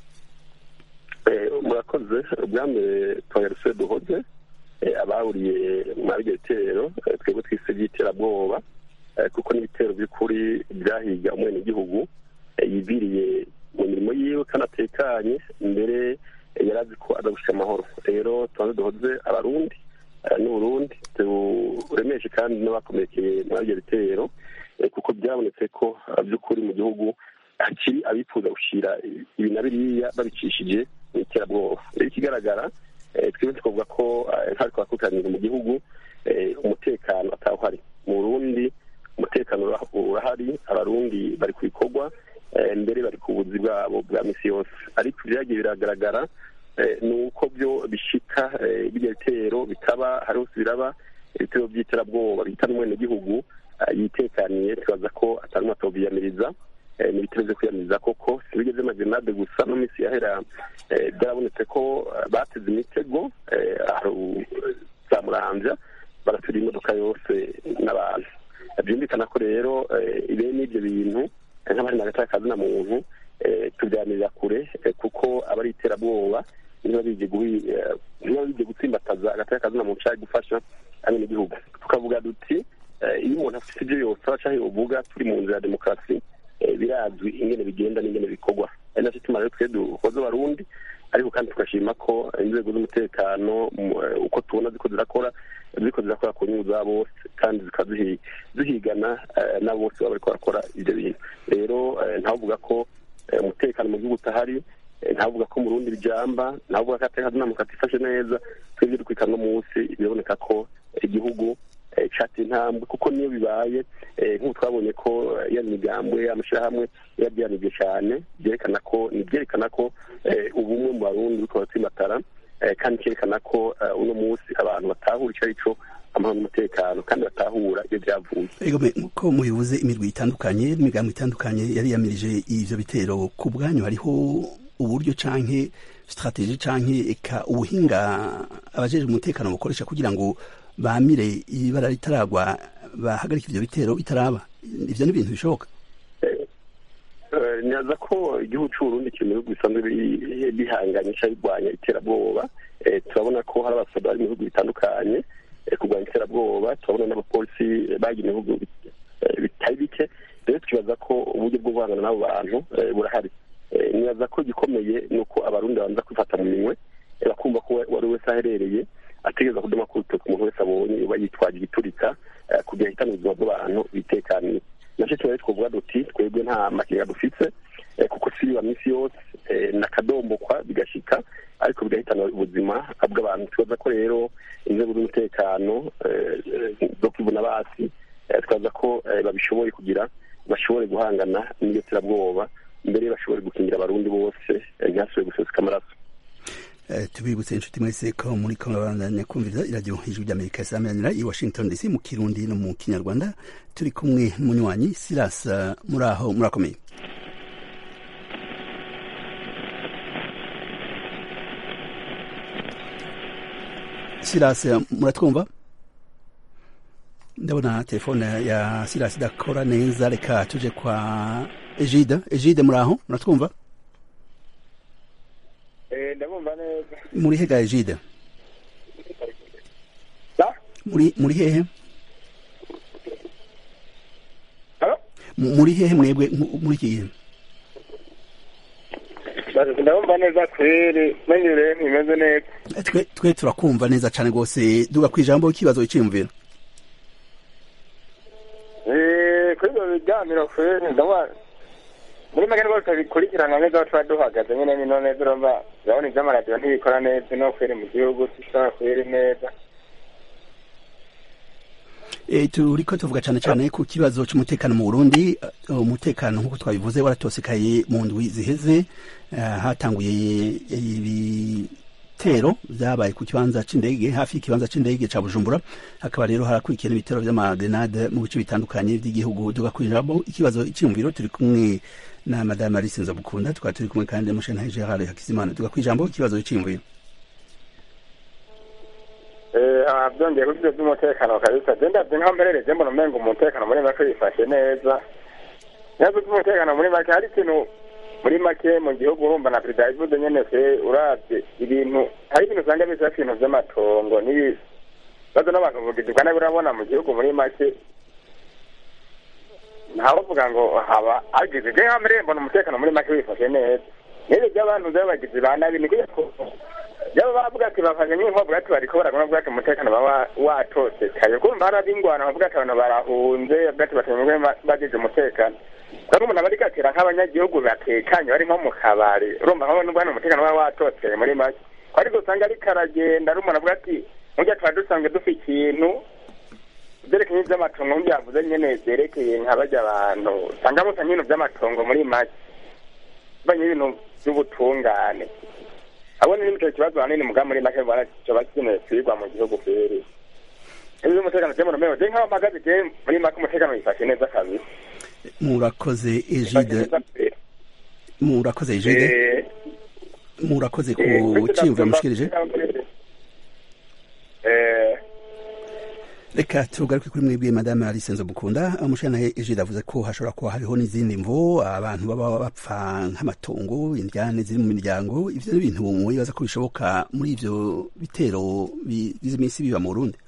murakoze ubwa mbere twagarutse duhoze abahuriye muri ibyo bitero twebwe twise by'iterabwoba kuko n'ibitero by'ukuri byahiga umwenegihugu yibiriye mu mirimo yiwe kandi atekanye mbere yari azi ko aza gushyira amahoro rero tubanze duhoze abarundi n'uburundi turemeshe kandi n'abakomerekeye muri ibyo bitero kuko byabonetse ko by'ukuri mu gihugu hakiri abifuza gushyira ibi na biriya babicishije mu iterabwoba rero ikigaragara twebwe tukavuga ko ntari twakutanira mu gihugu umutekano atawuhari mu burundi umutekano urahari abarundi bari ku bikorwa mbere bari ku buzi bwabo bwa misi yose ariko ibyagiye biragaragara ni uko byo bishika bijya bitero bikaba hari hose biraba ibitero by'iterabwoba bihitana umwenegihugu yitekaniye tubaza ko atari umatobyiyamiriza ni ibitero byo kwiyamiriza koko si bigeze amagenade gusa no minsi yahera byarabonetse ko bateze imitego za muramvya baratura imodoka yose n'abantu byumvikana ko rero ibe n'ibyo bintu nk'abari hagati kazi na muntu tubyanirira kure kuko aba ari iterabwoba niba bije gutsimbataza hagati kazi na muntu ushaka gufasha abenegihugu tukavuga duti iyo umuntu afite ibyo yose aca uvuga turi mu nzira ya demokarasi birazwi ingene bigenda n'ingene bikorwa ari nacyo tuma rero twe dukoze abarundi ariko kandi tugashima ko inzego z'umutekano uko tubona ziko zirakora ziko zirakora ku nyungu za bose kandi zikaba zihigana n'abo bose baba bariko barakora ibyo bintu rero ntavuga ko umutekano mu gihugu utahari ntavuga ko mu rundi bijamba ntavuga ko ateka namuka atifashe neza twebwe dukwikana no munsi biraboneka ko igihugu cateye intambwe kuko niyo bibaye nk'ubu twabonye ko ya migambwe amashyirahamwe yabyanibwe cyane byerekana ko ni byerekana ko ubumwe mu barundi buriko buratsimbatara kandi cyerekana ko uno munsi abantu batahura icyo ari cyo amahoro n'umutekano kandi batahura iyo byavuye ko mubivuze imirwi itandukanye n'imigambo itandukanye yari yamirije ivyo bitero ku bwanyu hariho uburyo canke strategie canke eka ubuhinga abajejwe umutekano bukoresha kugira ngo bamire ibara ritaragwa bahagarika ivyo bitero bitaraba ivyo ni ibintu bishoboka nyaza ko igihugu c'uburundi kiri mu bihugu bisanzwe bihanganye ca birwanya iterabwoba turabona ko hari abasoda bari mu bihugu bitandukanye kurwanya iterabwoba turabona n'abapolisi bagiye mu bihugu bitari bike rero tukibaza ko uburyo bwo guhangana n'abo bantu burahari nibaza ko igikomeye ni uko abarundi babanza kwifata mu minwe bakumva ko uwari wese aherereye ategereza kudoma ku rutoki umuntu wese abonye uba yitwaje igiturika kugira ahitane ubuzima bw'abantu bitekaniye nacyo tuba twavuga duti twebwe nta makenga dufise kuko si biba minsi yose nakadombokwa bigashika ariko bigahitana ubuzima bw'abantu tubaza ko rero inzego z'umutekano zo kwivuna basi twaza ko babishoboye kugira bashobore guhangana n'iyo terabwoba mbere bashobore gukingira abarundi bose ntihasubire guseseka amaraso tubibutse inshuti mwese ko muri komabandanya kumviriza iradiyo ijwi ry'amerika isameranira i washington dc mu kirundi no mu kinyarwanda turi kumwe n'umunywanyi silas muri aho murakomeye silas muratwumva ndabona telefone ya silas idakora neza reka tuje kwa ejide ejide muri aho muratwumva ndabumva neza muri hega ejide muri muri hehe muri hehe mwebwe muri iki gihe ndabumva neza kweri menyereye ntimeze neza twe twe turakumva neza cyane rwose duga ku ijambo ikibazo wiciyumvira kuri ibyo biganiro kweri ndabona muri make rwose bikurikirana neza aho tuba duhagaze nyine bino neza urumva urabona iby'amaradiyo ntibikora neza no kweri mu gihugu tusaba kweri neza turiko tuvuga cyane cyane ku kibazo cy'umutekano mu Burundi umutekano nk'uko twabivuze waratosekaye mu ndwi ziheze hatanguye ibitero byabaye ku kibanza c'indege hafi y'ikibanza c'indege ca Bujumbura hakaba rero harakurikira ibitero vy'amagrenade mu bice bitandukanye by'igihugu tugakuriramo ikibazo iciyumviro turi kumwe na madame Alice Nzabukunda tukaba turi kumwe kandi n'umushana Gerard Hakizimana tugakwijambo ikibazo c'iyumviro byongeye kuri ibyo by'umutekano kabisa genda nkaho mberereje mbona umenga umutekano muri make wifashe neza ntabwo by'umutekano muri make hari ikintu muri make mu gihugu urumva na perezida yabivuze nyene se uravye ibintu hari ibintu usanga bisa ibintu vy'amatongo n'ibibazo n'abantu bugizwa nabi urabona mu gihugu muri make ntawovuga ngo haba hagize je nkaho mberere mbona umutekano muri make wifashe neza n'ibyo by'abantu vy'abagizi ba nabi ni kuya yaba bavuga ati bafanye nk'inkovu ati bariko baragona bavuga ati umutekano baba watosekaye kumva hari ingwano bavuga ati abantu barahunze bavuga ati batemwe bagize umutekano kandi umuntu aba ariko atera nk'abanyagihugu batekanye bari nko mu kabari urumva nko nubwo hano umutekano baba watoseye muri make ko ariko usanga ariko aragenda ari umuntu avuga ati nk'urya tuba dusanzwe dufite ikintu byerekeye iby'amatongo nk'ibyo yavuze nyene byerekeye nka bajya abantu usanga musa nk'ibintu by'amatongo muri make banye ibintu by'ubutungane abone n'icyo kibazo hanini muga muri make bwana coba kikeneye kwigwa mu gihugu kweri ibyo umutekano cyo mu je nk'aho mpagaze je muri make umutekano wifashe neza kabisa murakoze Egide murakoze Egide murakoze ku ciyumviro mushikirije reka tugaruke kuri mwebwe madame Alice Nzobukunda umushana Egide avuze ko hashobora kuba hariho n'izindi mvo abantu baba bapfa nk'amatongo indyane ziri mu miryango ivyo ni ibintu mwibaza ko bishoboka muri ivyo bitero bigize iminsi biba mu Burundi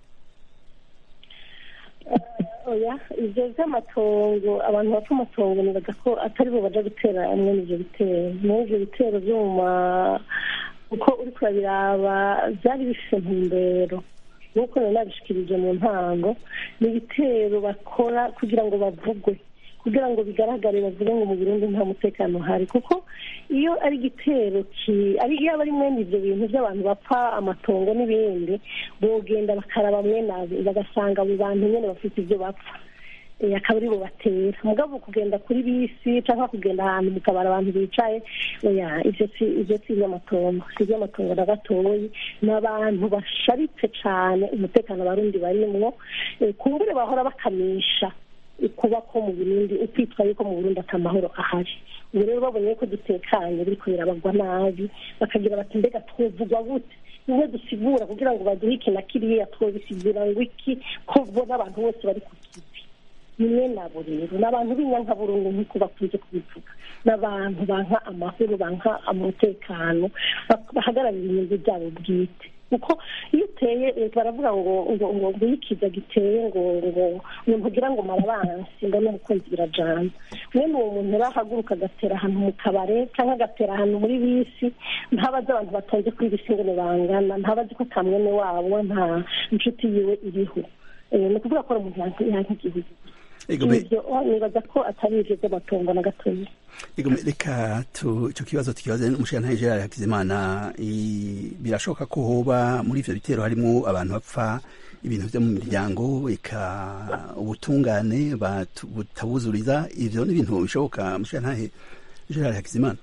oya ibyo by'amatongo abantu bapfa amatongo nibaza ko atari bo baja gutera amwe n'ivyo bitero muri ivyo bitero vyo mu ma uko uriko urabiraba vyari bifise ntumbero nk'uko nari nabishikirije mu ntango ni ibitero bakora kugira ngo bavugwe kugira ngo bigaragare bavuge ngo mu Burundi nta mutekano uhari kuko iyo ari igitero ari iyo aba ari mwene ivyo bintu by'abantu bapfa amatongo n'ibindi bogenda bakaraba mwene bagasanga abo bantu nyene bafite ivyo bapfa akaba ari bo batera mugabo kugenda kuri bisi cyangwa kugenda ahantu mu kabari abantu bicaye oya ivyo si ivyo si iby'amatongo si iby'amatongo na gatoyi ni abantu basharitse cane umutekano abarundi barimwo kumbure bahora bakamisha kuba ko mu burundi ukwitwa yuko mu burundi ata mahoro ahari ubu rero babonye ko dutekanye biriko birabagwa nabi bakagira bati mbega twovugwa gute bimwe dusigura kugira ngo baduhe iki na kiriya twobisigura ngo iki ko bo n'abantu bose bari ku kivi nimwe nabo rero ni abantu b'inyankaburungu nk'uko bakunze kubivuga ni abantu banka amahoro banka umutekano bahagararira inyungu byabo bwite kuko iyo uteye baravuga ngo ngo ngo ngo iyo ikiza giteye ngo ngo ngo ntugira ngo marabansi ngo n'umukunzi birajana mwene uwo muntu rahaguruka agatera ahantu mu kabare cyangwa agatera ahantu muri bisi ntabazi abantu batonze kuri bisi ngo bangana ntabazi ko ata mwene wabo nta inshuti yiwe iriho ni ukuvuga ko ari umuntu yanka igihugu ibyo nibaza ko atari ivyo by'amatongo na gatoya reka icyo kibazo tukibaze umushirantahe gerard hakizimana birashoboka ko hoba muri ivyo bitero harimo abantu bapfa ibintu vyo mu miryango eka ubutungane butabuzuriza ivyo ni ibintu bishoboka umushirantahe gerard hakizimana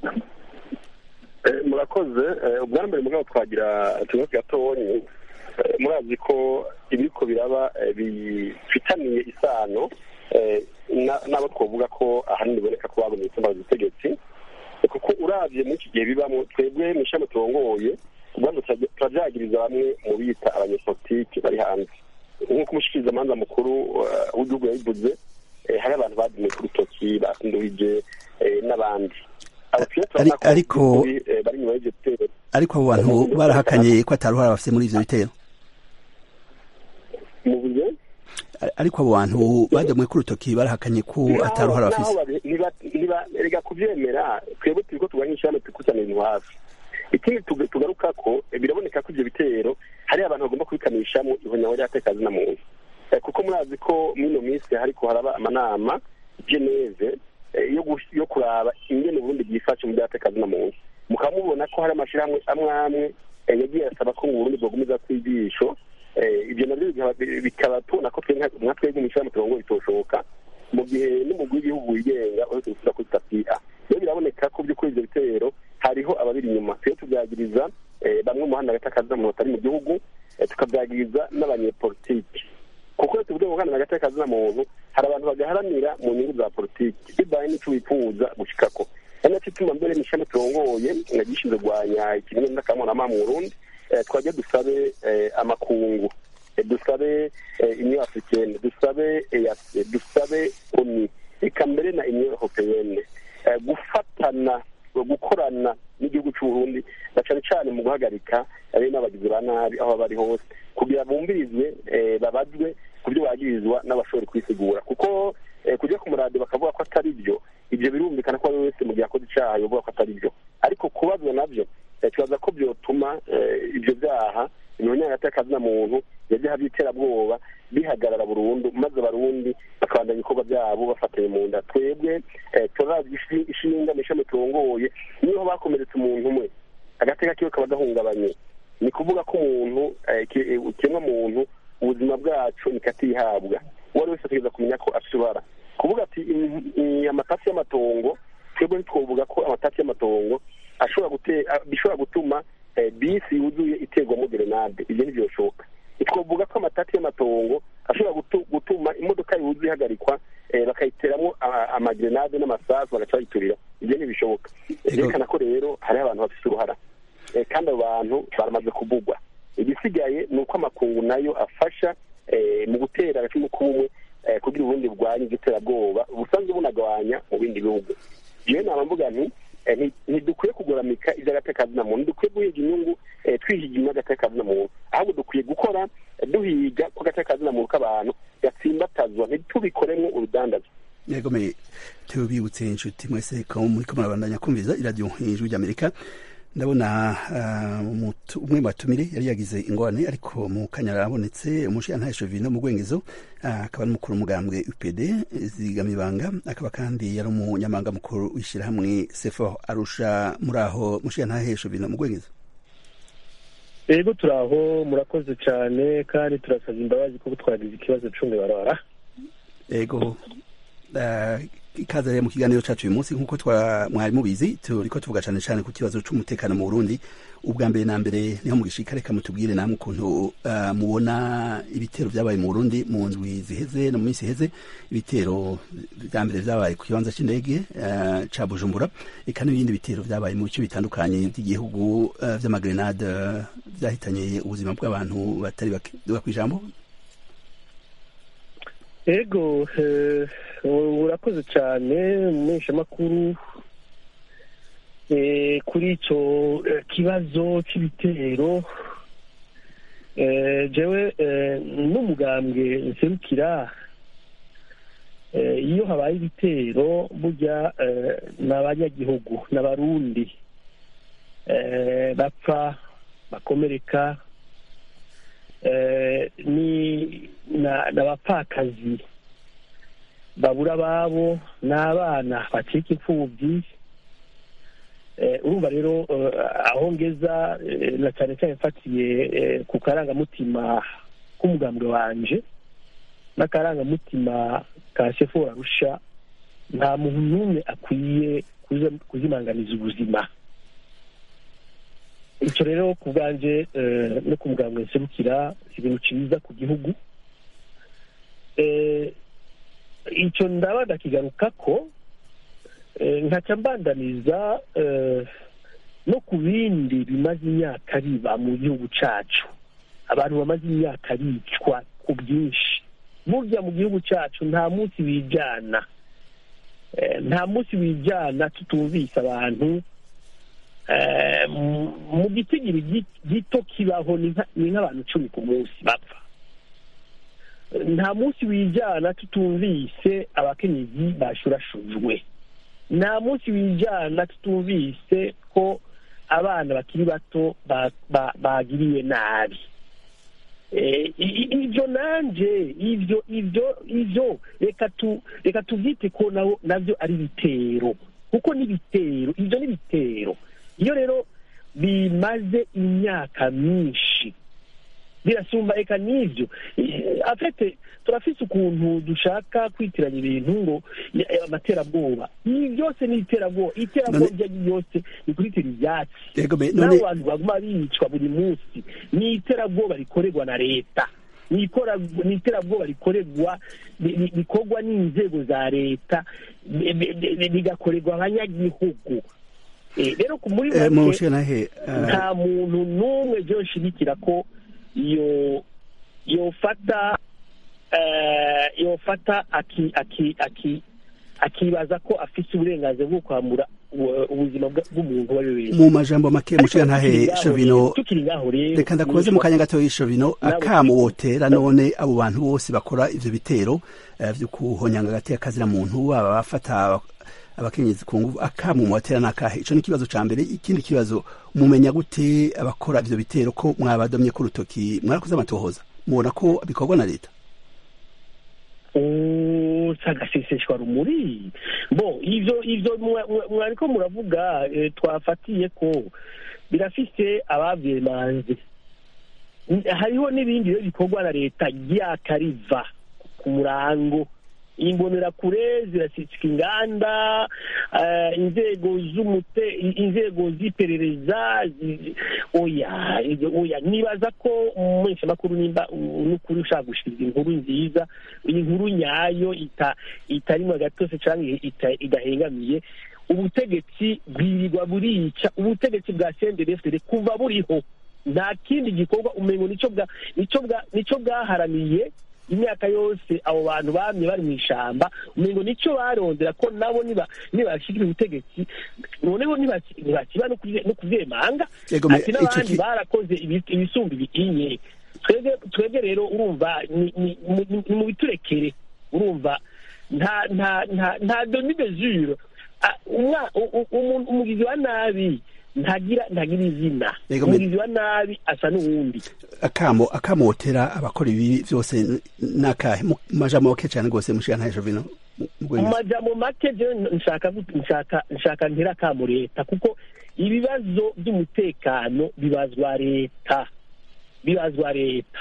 murakoze ubwa mbere mugabo twagira ikibazo gatonyi murazi ko ibiriko biraba bifitaniye isano n'abo twavuga ko ahanini biboneka ko bagomye gutuma ubutegetsi kuko urabye muri iki gihe bibamo twebwe mu ishami turongoye ubwandu turabyagiriza bamwe mu bita abanyepolitiki bari hanze nk'uko umushikirizamanza mukuru w'igihugu yabivuze hari abantu badumye ku rutoki basinduhije n'abandi ariko ariko abo bantu barahakanye ko ataruhara bafite muri ivyo bitero ariko abo bantu badamwe ku rutoki barahakanye ko atari uruhara bafise rega kuvyemera twebwe turiko turwanya ishyirahamwe twikusanya ibintu hafi ikindi tugaruka ko biraboneka ko ivyo bitero hari abantu bagomba kubikanishamo ihonyaho ry'atekazi na muntu kuko murazi ko mwino minsi hariko haraba amanama geneve yo kuraba ingene uburundi bwifashe mu by'atekazi na muntu mukaba mubona ko hari amashirahamwe amwe amwe yagiye asaba ko mu burundi bwogumiza kw'ijisho ibyo nabyo bikaba tubona ko nka twebwe mu ishyirahamwe turongo bitoshoboka mu gihe n'umugwi w'igihugu wigenga uretse gusubira kuri tapi a rero biraboneka ko by'ukuri ibyo bitero hariho ababiri inyuma twe tubyagiriza bamwe mu handi hagati akazi muntu batari mu gihugu tukabyagiriza n'abanyepolitiki kuko iyo tuvuge ngo hano hagati y'akazi muntu hari abantu bagaharanira mu nyungu za politiki bibaye n'icyo wifuza gushikako ari nacyo ituma mbere n'ishami turongoye nagishinzwe kurwanya ikimenyane n'akamurama mu burundi twajya dusabe amakungu dusabe union africaine dusabe eac dusabe oni reka mbere na union européenne gufatana gukorana n'igihugu cy'uburundi na cyane cyane mu guhagarika ari n'abagizi ba nabi aho bari hose kugira bumvirizwe babazwe ku byo bagirizwa n'abashobora kwisigura kuko kujya ku muradiyo bakavuga ko atari byo ibyo birumvikana ko ari wese mu gihe akoze icyaha yovuga ko atari byo ariko kubazwa nabyo tubaza ko byotuma ibyo byaha imibonano y'akazi na muntu yajyaho by'iterabwoba bihagarara burundu maze abarundi bakabandanya ibikorwa byabo bafatanye mu nda twebwe turazi ishinga n'ishami turongoye niho bakomeretse umuntu umwe agateka kiwe kaba gahungabanye ni kuvuga ko umuntu ikiremwa muntu ubuzima bwacu nikatihabwa uwo ari wese ategereza kumenya ko afite uruhara kuvuga ati amatasi y'amatongo twebwe ntitwovuga ko amatasi y'amatongo bishobora gutuma bisi yuzuye iterwamo gerenade ibyo ntibyoshoboka twavuga ko amatati y'amatongo ashobora gutuma imodoka yuzuye ihagarikwa bakayiteramo amagerenade n'amasasu bagaca bayiturira ibyo ntibishoboka byerekana ko rero hariho abantu bafite uruhara kandi abo bantu baramaze kuvugwa igisigaye ni uko amakungu nayo afasha mu gutera agacumu k'ubumwe kugira ubundi bwanya igiterabwoba busanzwe bunagabanya mu bindi bihugu yewe naba mvuga nti ntidukwiye kugoramika iby'agatekazi na muntu ntidukwiye guhiga inyungu twihiga inyungu y'agatekazi na muntu ahubwo dukwiye gukora duhiga ko agatekazi na muntu k'abantu gatsimbatazwa ntitubikoremo urudandazo yegomeye tubibutse inshuti mwese ko muri ko murabandanya kumviza iradiyo ijwi ry'amerika ndabona umwe mu batumire yari yagize ingorane ariko mu kanya arabonetse umushinga vino mu rwengezo akaba ari umukuru w'umugambwe upd zigamibanga akaba kandi yari umunyamabanga mukuru w'ishyirahamwe sefo arusha muri aho mushinga vino mu rwengezo rero turi aho murakoze cyane kandi turasaba imbabazi kuko twagize ikibazo cumi barara ego ikaze rero mu kiganiro cyacu uyu munsi nk'uko mwari mubizi turiko tuvuga cyane cyane ku kibazo cy'umutekano mu burundi ubwa mbere na mbere niho mugishika reka mutubwire namwe ukuntu mubona ibitero byabaye mu burundi mu ndwi ziheze no mu minsi iheze ibitero bya mbere byabaye ku kibanza cy'indege ca bujumbura eka n'ibindi bitero byabaye mu bice bitandukanye by'igihugu vy'amagrenade byahitanye ubuzima bw'abantu batari bake duga kw'ijambo ego urakoze cyane umumenyeshamakuru kuri icyo kibazo cy'ibitero jewe n'umugambwe nserukira iyo habaye ibitero burya ni abanyagihugu n'abarundi bapfa bakomereka ni n'abapfakazi babura ababo n'abana bacika imfubyi urumva rero aho ngeza na cyane cyane mfatiye ku karangamutima k'umugambwe wanje n'akarangamutima ka sefu warusha nta muntu n'umwe akwiye kuzimanganiza ubuzima icyo rero ku bwanjye no ku mugambwe nserukira ibintu cyiza ku gihugu icyo ndaba ndakigaruka ko nkaca mbandaniza no ku bindi bimaze imyaka biba mu gihugu cyacu abantu bamaze imyaka bicwa ku bwinshi burya mu gihugu cyacu nta munsi wijyana nta munsi wijyana tutumvise abantu mu gitigiri gito kibaho ni nk'abantu icumi ku munsi bapfa nta munsi wijyana tutumvise abakenyezi bashurashujwe nta munsi wijyana tutumvise ko abana bakiri bato bagiriwe nabi ibyo nanjye ibyo ibyo ibyo reka tubyite ko nabyo ari ibitero kuko n'ibitero ibyo ni ibitero iyo rero bimaze imyaka myinshi birasumba reka n'ibyo afite turafise ukuntu dushaka kwitiranya ibintu ngo amaterabwoba ibi byose ni iterabwoba iterabwoba iryo ari ryose ni kuritira ibyatsi n'abo bantu baguma bicwa buri munsi ni iterabwoba rikorerwa na leta ni iterabwoba rikorerwa rikorwa n'inzego za leta bigakorerwa abanyagihugu rero muri make nta muntu n'umwe byo nshigikira ko iyo yofata yofata akibaza ko afite uburenganzira bwo kwambura ubuzima bw'umuntu uwo ari we wese mu majambo make mushiga ntahe shovino reka ndakubaze mu kanya gato y'ishovino akamu wotera none abo bantu bose bakora ivyo bitero vyo kuhonyanga hagati y'akazina muntu aba bafata abakenyezi ku nguvu akamu mwatera nakahe ico ni ikibazo ca mbere ikindi kibazo mumenya gute abakora ivyo bitero ko mwabadomye ku rutoki mwarakoze amatohoza mubona ko bikorwa na leta sagaseseshwa rumuri bo ivyo ivyo mwariko muravuga twafatiye ko birafise abavyemanze hariho n'ibindi rero bikorwa na leta ryakariva ku murango imbonerakure zirasitsika inganda inzego z'umute inzego z'iperereza oya oya nibaza ko umumenyeshamakuru nimba n'ukuri ushaka gushikiriza inkuru nziza iyi nkuru nyayo itarimo agatose cyangwa idahengamiye ubutegetsi bwirirwa burica ubutegetsi bwa sendefd kuva buriho nta kindi gikorwa umengo nicyo bwaharaniye imyaka yose abo bantu bamye bari mu ishyamba umengo nicyo barondera ko nabo nibashikira ubutegetsi noneho ntibakiba no kuvyemanga ati n'abandi barakoze ibisumba ibitinye twebwe rero urumva ni mu biturekere urumva nta nta nta nta demi mesure umugizi wa nabi ntagira ntagira izina umugizi wa nabi asa n'uwundi akamo akamotera abakora ibi byose nakahe mu majambo make cyane rwose mushiga ntaje vino mu majambo make je nshaka nshaka nshaka ntira akamo leta kuko ibibazo by'umutekano bibazwa leta bibazwa leta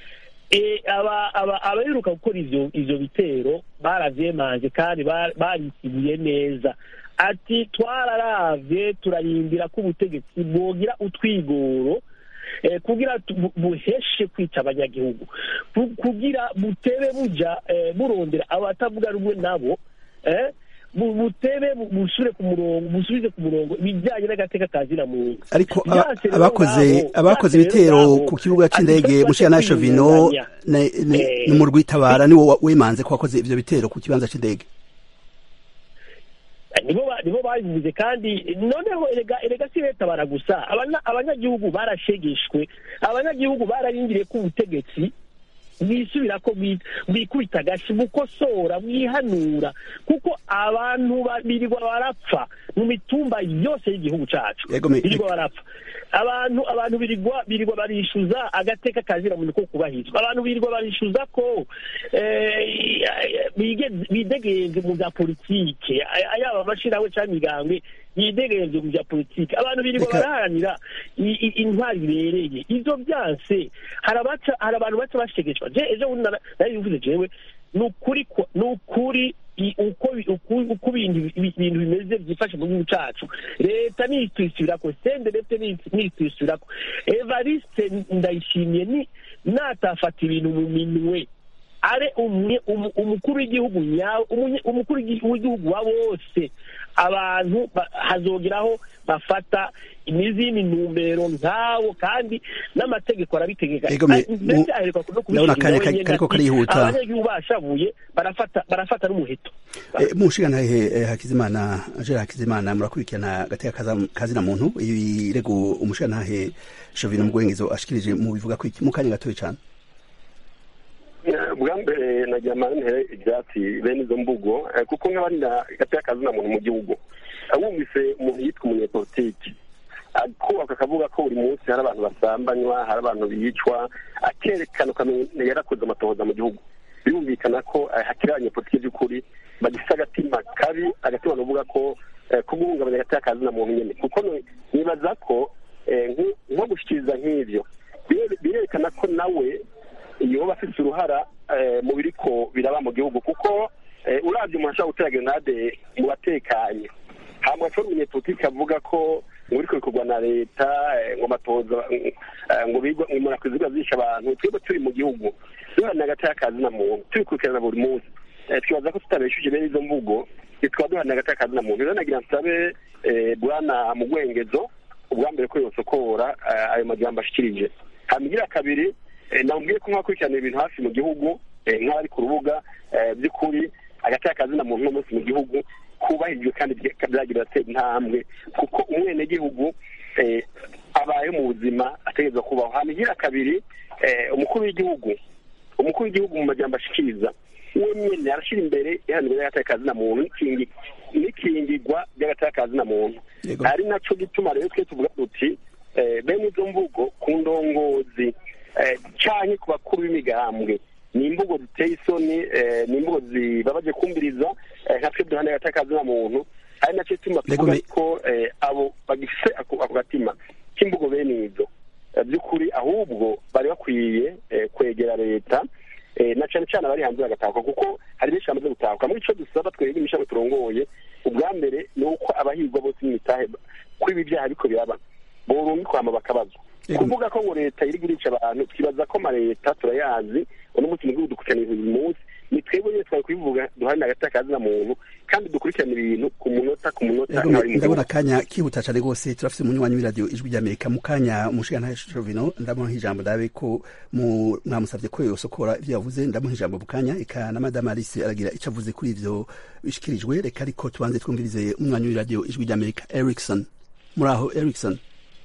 abaheruka gukora ivyo bitero baravyemanze kandi barisibuye neza ati twararavye turarindira ko ubutegetsi bwogira utwigoro kugira buheshe kwica abanyagihugu kugira butebe buja burondera abatavuga rumwe nabo butebe busubire ku murongo busubize ku murongo ibijyanye n'agateka ka zina muntu ariko abakoze abakoze ibitero ku kibuga cy'indege mushiya na shovino ni mu rwitabara niwo wemanze ko wakoze ivyo bitero ku kibanza cy'indege nibo babivuze kandi noneho erega si leta bara gusa abanyagihugu barashegeshwe abanyagihugu bararindiriye ko ubutegetsi bwisubira ko bwikubita agashi bukosora bwihanura kuko abantu birirwa barapfa mu mitumba yose y'igihugu cacu birirwa barapfa abantu abantu birirwa birirwa barishyuza agateka kazira muntu ko kubahirizwa abantu birirwa barishyuza ko bidegenze mu bya politike yaba amashirahamwe cyangwa imigambwe yidegenze mu bya politike abantu birirwa baraharanira intwari bibereye ivyo byanse hari abantu baca bashegeshwa je ejo bundi naribivuze jewe ni ukuri ni ukuri uko ibintu bimeze byifashe mu gihugu cacu leta nitwisubirako sende leta nitwisubirako evariste ndayishimiye ni natafata ibintu mu minwe are umukuru w'igihugu nyawe umukuru w'igihugu wa bose abantu hazogeraho bafata n'izindi ntumbero nk'abo kandi n'amategeko arabitegeka ndetse aheruka no kubishyiriraho abanyagihugu bashavuye barafata n'umuheto mu nshingantahe hakizimana angela hakizimana murakurikirana agateka kazina muntu ibirego umushingantahe shovino mugwengezo ashikirije mu bivuga ko mu kanya gatoya cyane bwa mbere nagira amantere ibyatsi bene izo mvugo kuko nk'abarina gateye akazina muntu mu gihugu wumvise umuntu yitwa umunyepolitiki kubaka akavuga ko buri munsi hari abantu basambanywa hari abantu bicwa akerekana ukamenya yarakoze amatohoza mu gihugu birumvikana ko hakiri abanyepolitiki by'ukuri bagifite agatima kabi agatima bavuga ko kuguhungabanya gateye akazina muntu nyine kuko nibaza ko nko gushyikiriza nk'ibyo birerekana ko nawe yoba afite uruhara mu biriko biraba mu gihugu kuko urabye umuntu ashobora gutera grenade mu batekanye hanyuma ashobora umunyepolitiki avuga ko ngo biriko bikorwa na leta ngo amatoza ngo bigwa ngo umuntu akwiye zisha abantu twebwe turi mu gihugu duhana hagati y'akazi na muntu tubikurikirana buri munsi twibaza ko tutabeshuje bene izo mvugo twaba duhana hagati y'akazi na muntu rero nagira nsabe bwana mu rwengezo ubwa mbere ko yosokora ayo majambo ashikirije hanyuma kabiri namubwiye ko nk'abakurikirana ibintu hafi mu gihugu nk'abari ku rubuga by'ukuri hagati y'akazi na muntu uno munsi mu gihugu kubahirijwe kandi byagira atera intambwe kuko umwenegihugu abaye mu buzima ategerezwa kubaho hanyuma kabiri umukuru w'igihugu umukuru w'igihugu mu majambo ashikiriza we nyine arashyira imbere iharanira y'agatakazi na muntu n'ikingirwa ry'agatakazi na muntu ari nacyo gituma rero twe tuvuga duti bene izo mvugo ku ndongozi cyane ku bakuru b'imigambwe ni imvugo ziteye isoni ni imvugo zibabaje kumviriza nka twe duhana agatakazi na muntu ari nacyo gituma tuvuga ko abo bagifite ako gatima k'imvugo bene izo by'ukuri ahubwo bari bakwiye kwegera leta na cyane cyane abari hanze bagatahuka kuko hari benshi bamaze gutahuka muri icyo dusaba twebwe imishami turongoye ubwa mbere ni uko abahigwa bose mwitahe ko ibi byaha ariko biraba borungi kwama bakabazwa kuvuga ko ngo leta iri gurisha abantu twibaza ko amaleta turayazi uno munsi mu gihugu dukurikirana ibintu buri munsi ni twebwe nyine twari kubivuga duharanira hagati y'akazi na muntu kandi dukurikirana ibintu ku munota ku munota ndabona akanya kihuta cyane rwose turafite umunywanyi w'iradiyo ijwi ry'amerika mu kanya umushinga shovino ndamuha ijambo ndabe ko mwamusabye ko yosokora ibyo yavuze ndamuha ijambo mu kanya eka na madame alice aragira icyo avuze kuri ibyo bishyikirijwe reka ariko tubanze twumvirize umwanya w'iradiyo ijwi ry'amerika erikson muri aho erikson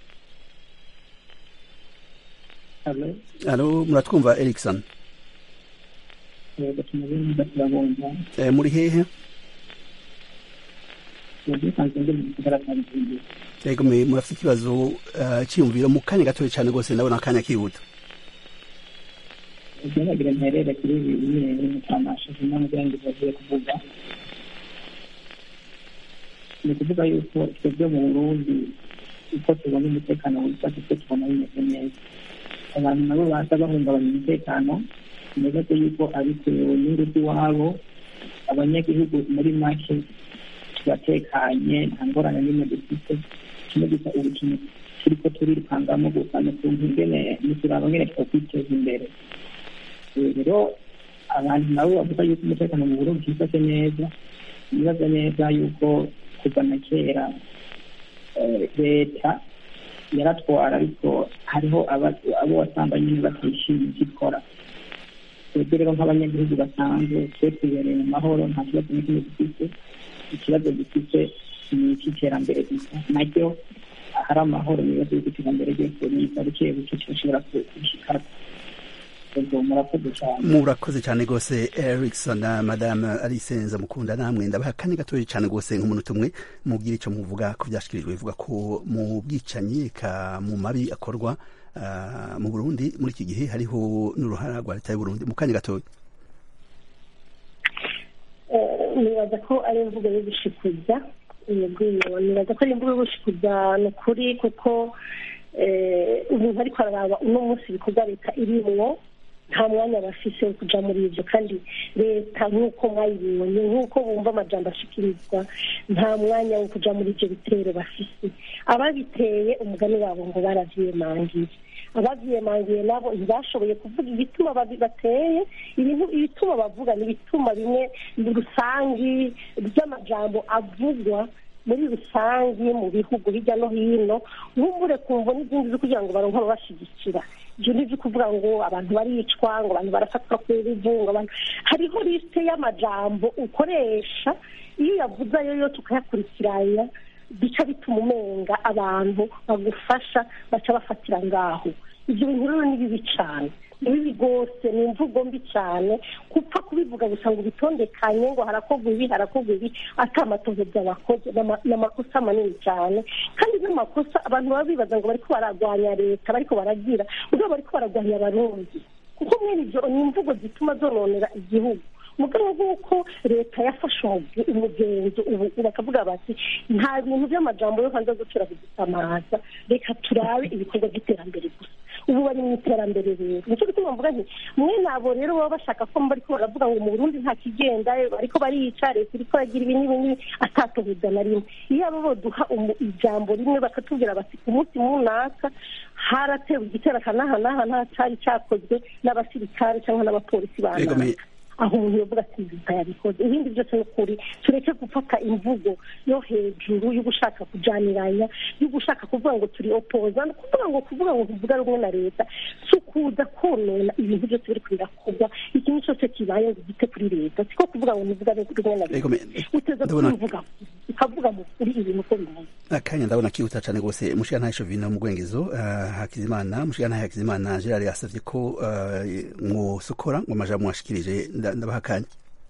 alo muratwumva erikson muri hehe yego murafite ikibazo cyiyumviro mu kanya gatoya cyane rwose ndabona akanya kihuta ugeragere mperere kuri ibi bimwe mutamashije n'umugira ngo bagiye kuvuga ni ukuvuga yuko twebwe mu burundi uko tubona umutekano witwa kuko tubona bimeze neza abantu nabo baza bahungabanya umutekano nibaze yuko abitewe n'ingufu iwabo abanyagihugu muri make turatekanye nta ngorane n'imwe dufite kimwe gusa ubu kintu turiko turirukangamo gusa ni ukuntu ingene nituraba ngene twakwiteza imbere rero abantu nabo bavuga yuko umutekano mu burundi twifashe neza nibaza neza yuko kuva na kera leta yaratwara ariko hariho abo wasanga nyine batishimiye icyo ikora twebwe rero nk'abanyagihugu basanzwe twe twibereye mu mahoro nta kibazo na kimwe dufite ikibazo dufite ni icy'iterambere gusa naryo hari amahoro mu bibazo by'iterambere ryose niba buke buke kirashobora gushikara murakoze cyane rwose erikson na madame alice nzamukunda namwe ndabaha kane gatoya cyane rwose nk'umunota umwe mubwire icyo muvuga ko byashyikirijwe bivuga ko mu bwicanyi ka mu mabi akorwa mu burundi muri iki gihe hariho n'uruhara rwa leta y'uburundi mu kanya gatoya nibaza ko ari imvugo yo gushikuza nibaza ko ari imvugo yo gushikuza ni ukuri kuko umuntu ariko araraba uno munsi ibikorwa leta irimwo nta mwanya bafise wo kuja muri ivyo kandi leta nk'uko mwayibonye nk'uko bumva amajambo ashikirizwa nta mwanya wo kuja muri ivyo bitero bafise ababiteye umugani wabo ngo baravyiyemangiye abavyiyemangiye nabo ntibashoboye kuvuga ibituma bateye ibintu ibituma bavuga ni ibituma bimwe rusangi by'amajambo avugwa muri rusange mu bihugu hirya no hino nk'ubure kumva n'izindi zo kugira ngo baronke ababashigikira ibyo ni ibyo kuvuga ngo abantu baricwa ngo abantu barafatwa ku ruvu ngo abantu hariho lisite y'amajambo ukoresha iyo uyavuze ayo yo tukayakurikiranya bica bituma umenga abantu bagufasha baca bafatira ngaho ibyo bintu rero ni bibi cyane bibi rwose ni imvugo mbi cyane gupfa kubivuga gusa ngo ubitondekanye ngo harakorwa ibi harakorwa ibi atamatohoza bakoze ni amakosa manini cyane kandi n'amakosa abantu baba bibaza ngo bariko baragwanya leta bariko baragira ubwo bariko baragwanya abarundi kuko mwene ibyo ni imvugo zituma zononera igihugu mu rwego rw'uko leta yafashe umugenzo ubu bakavuga bati nta bintu by'amajambo yo hanze gucura kudusamaza reka turabe ibikorwa by'iterambere gusa ubu bari mu iterambere rero nicyo gituma mvuga nti mwe nabo rero baba bashaka ko bariko baravuga ngo mu burundi nta kigenda bariko barica leta iriko yagira ibi n'ibi n'ibi atatohuza na rimwe iyo abo boduha ijambo rimwe bakatubwira bati ku munsi munaka haratewe igitero akanahanaha nta cari cakozwe n'abasirikare cyangwa n'abapolisi banaka aho umuntu yavuga ati leta yabikoze ibindi byose ni ukuri tureke gufata imvugo yo hejuru yo gushaka kujaniranya yo gushaka kuvuga ngo turi opoza kuvuga ngo kuvuga ngo tuvuga rumwe na leta si ukuza konona ibintu byose biri birakorwa ikintu cyose kibaye ngo gite kuri leta siko kuvuga ngo nivuga rumwe na leta uteza kubivuga ukavuga mu kuri ibintu uko bimeze akanya ndabona kihuta cyane rwose mushigantahe shovino mu gwengezo hakizimana mushigantahe hakizimana gerard yasavye ko mwosokora ngo amajambo mwashikirije ndabaha akanya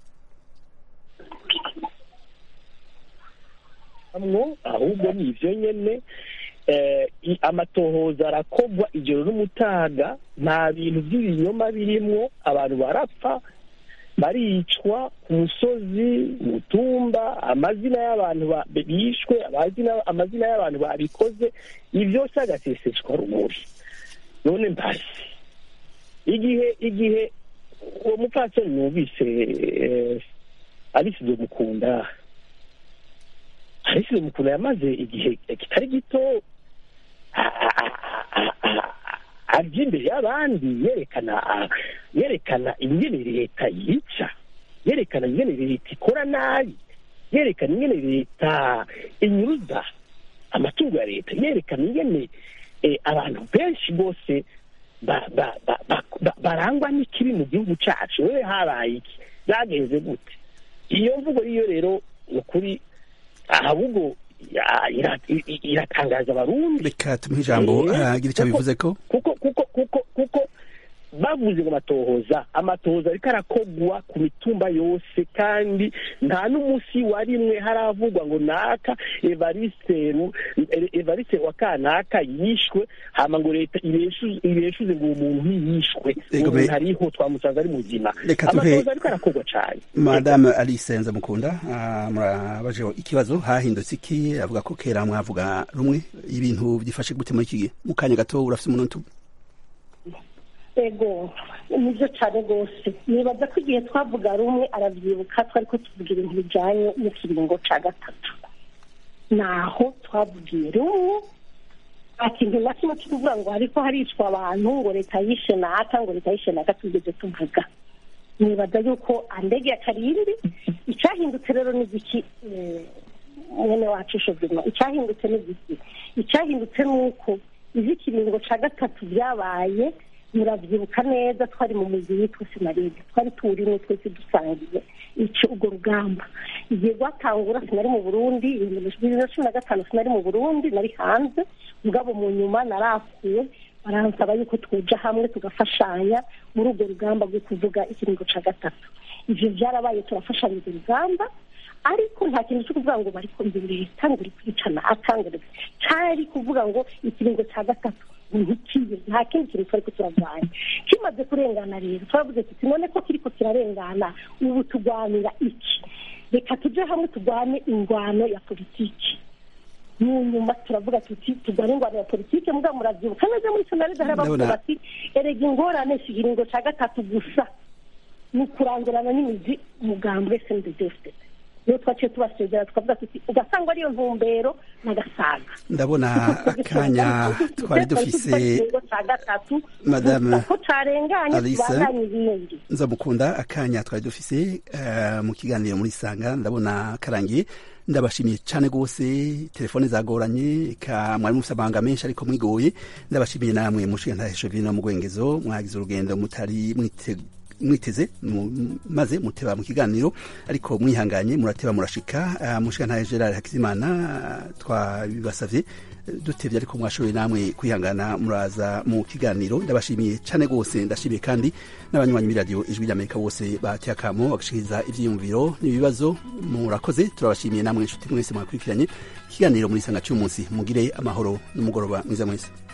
ahubwo ni ivyo nyene amatohoza arakogwa ijoro n'umutaga nta bintu by'ibinyoma birimwo abantu barapfa baricwa ku musozi mu tumba amazina y'abantu bishwe amazina y'abantu babikoze ibyo byose agaseseshwa rumuri none mbasi igihe igihe uwo mupfasoni numvise arisize mukunda arisize mukunda yamaze igihe kitari gito arya imbere y'abandi yerekana yerekana ingene leta yica yerekana ingene leta ikora nabi yerekana ingene leta inyuruza amatungo ya leta yerekana ingene abantu benshi bose barangwa n'ikibi mu gihugu cyacu wewe habaye iki byagenze gute iyo mvugo niyo rero ni ukuri ahubwo iratangaza abarundi reka tumuhe ijambo agira icyo bivuze ko kuko kuko kuko kuko bavuze ngo amatohoza amatohoza ariko arakogwa ku mitumba yose kandi nta n'umunsi wa rimwe haravugwa ngo naka evariste evariste wa kanaka yishwe hama ngo leta ibeshuze ngo uwo muntu ntiyishwe uwo muntu ariho twamusanze ari muzima amatohoza ariko arakogwa cane madame alice nzamukunda murabaje ikibazo hahindutse iki avuga ko kera mwavuga rumwe ibintu byifashe gute muri iki gihe mu kanya gato urafite umuntu ego nibyo cyane rwose nibaza ko igihe twavuga rumwe arabyibuka twari ko tuvuga ibintu bijyanye n'ikiringo cya gatatu naho twavugiye rumwe nta kintu na kimwe cyo kuvuga ngo ariko haricwa abantu ngo leta yishe naka ngo leta yishe naka tugeze tuvuga nibaza yuko andege ya karindwi icyahindutse rero ni igiki mwene wacu shobima icyahindutse ni igiki icyahindutse ni uko iby'ikiringo cya gatatu byabaye murabyibuka neza twari mu mujyi witwa sinarede twari tuwurimo twese dusangiye icyo urwo rugamba igihe rwatangura sinari mu burundi bibiri na cumi na gatanu sinari mu burundi nari hanze mugabo mu nyuma narakuwe baransaba yuko twoja hamwe tugafashanya muri urwo rugamba rwo kuvuga ikiringo cya gatatu ivyo byarabaye turafashanya urwo rugamba ariko nta kintu cyo kuvuga ngo bariko imbere leta ngo iri kwicana akangere cari kuvuga ngo ikiringo cya gatatu ntikibe nta kindi kintu twari ko kiravanye kimaze kurengana rero turavuze tuti none ko kiriko kirarengana ubu turwanira iki reka tuje hamwe turwane ingwano ya politiki mu nyuma turavuga tuti turwane ingwano ya politiki mugabo muravyibuka neza muri sonaride hari abavuga bati erega ingorane si ikiringo ca gatatu gusa ni ukurangurana n'imizi umugambwe sndefd niyo twaciye tubasezera tukavuga tuti ugasanga ariyo ntumbero n'agasaga ndabona akanya twari dufise madame ko carenganye tubandanye ibindi nzamukunda akanya twari dufise mu kiganiro muri sanga ndabona karangiye ndabashimiye cyane rwose telefone zagoranye ka mwari mufite amahanga menshi ariko mwigoye ndabashimiye namwe mushinga ntahesho vino mu gwengezo mwagize urugendo mutari mwite mwiteze maze muteba mu kiganiro ariko mwihanganye murateba murashika mushika Gerard Hakizimana twabibasavye dutevye ariko mwashoboye namwe kwihangana muraza mu kiganiro ndabashimiye cane gose ndashimiye kandi n'abanywanyi b'iradiyo ijwi ry'amerika bose bateye akamo bagashikiriza ivyiyumviro n'ibibazo murakoze turabashimiye namwe inshuti mwese mwakurikiranye ikiganiro muri sanga cy'umunsi mugire amahoro n'umugoroba mwiza mwese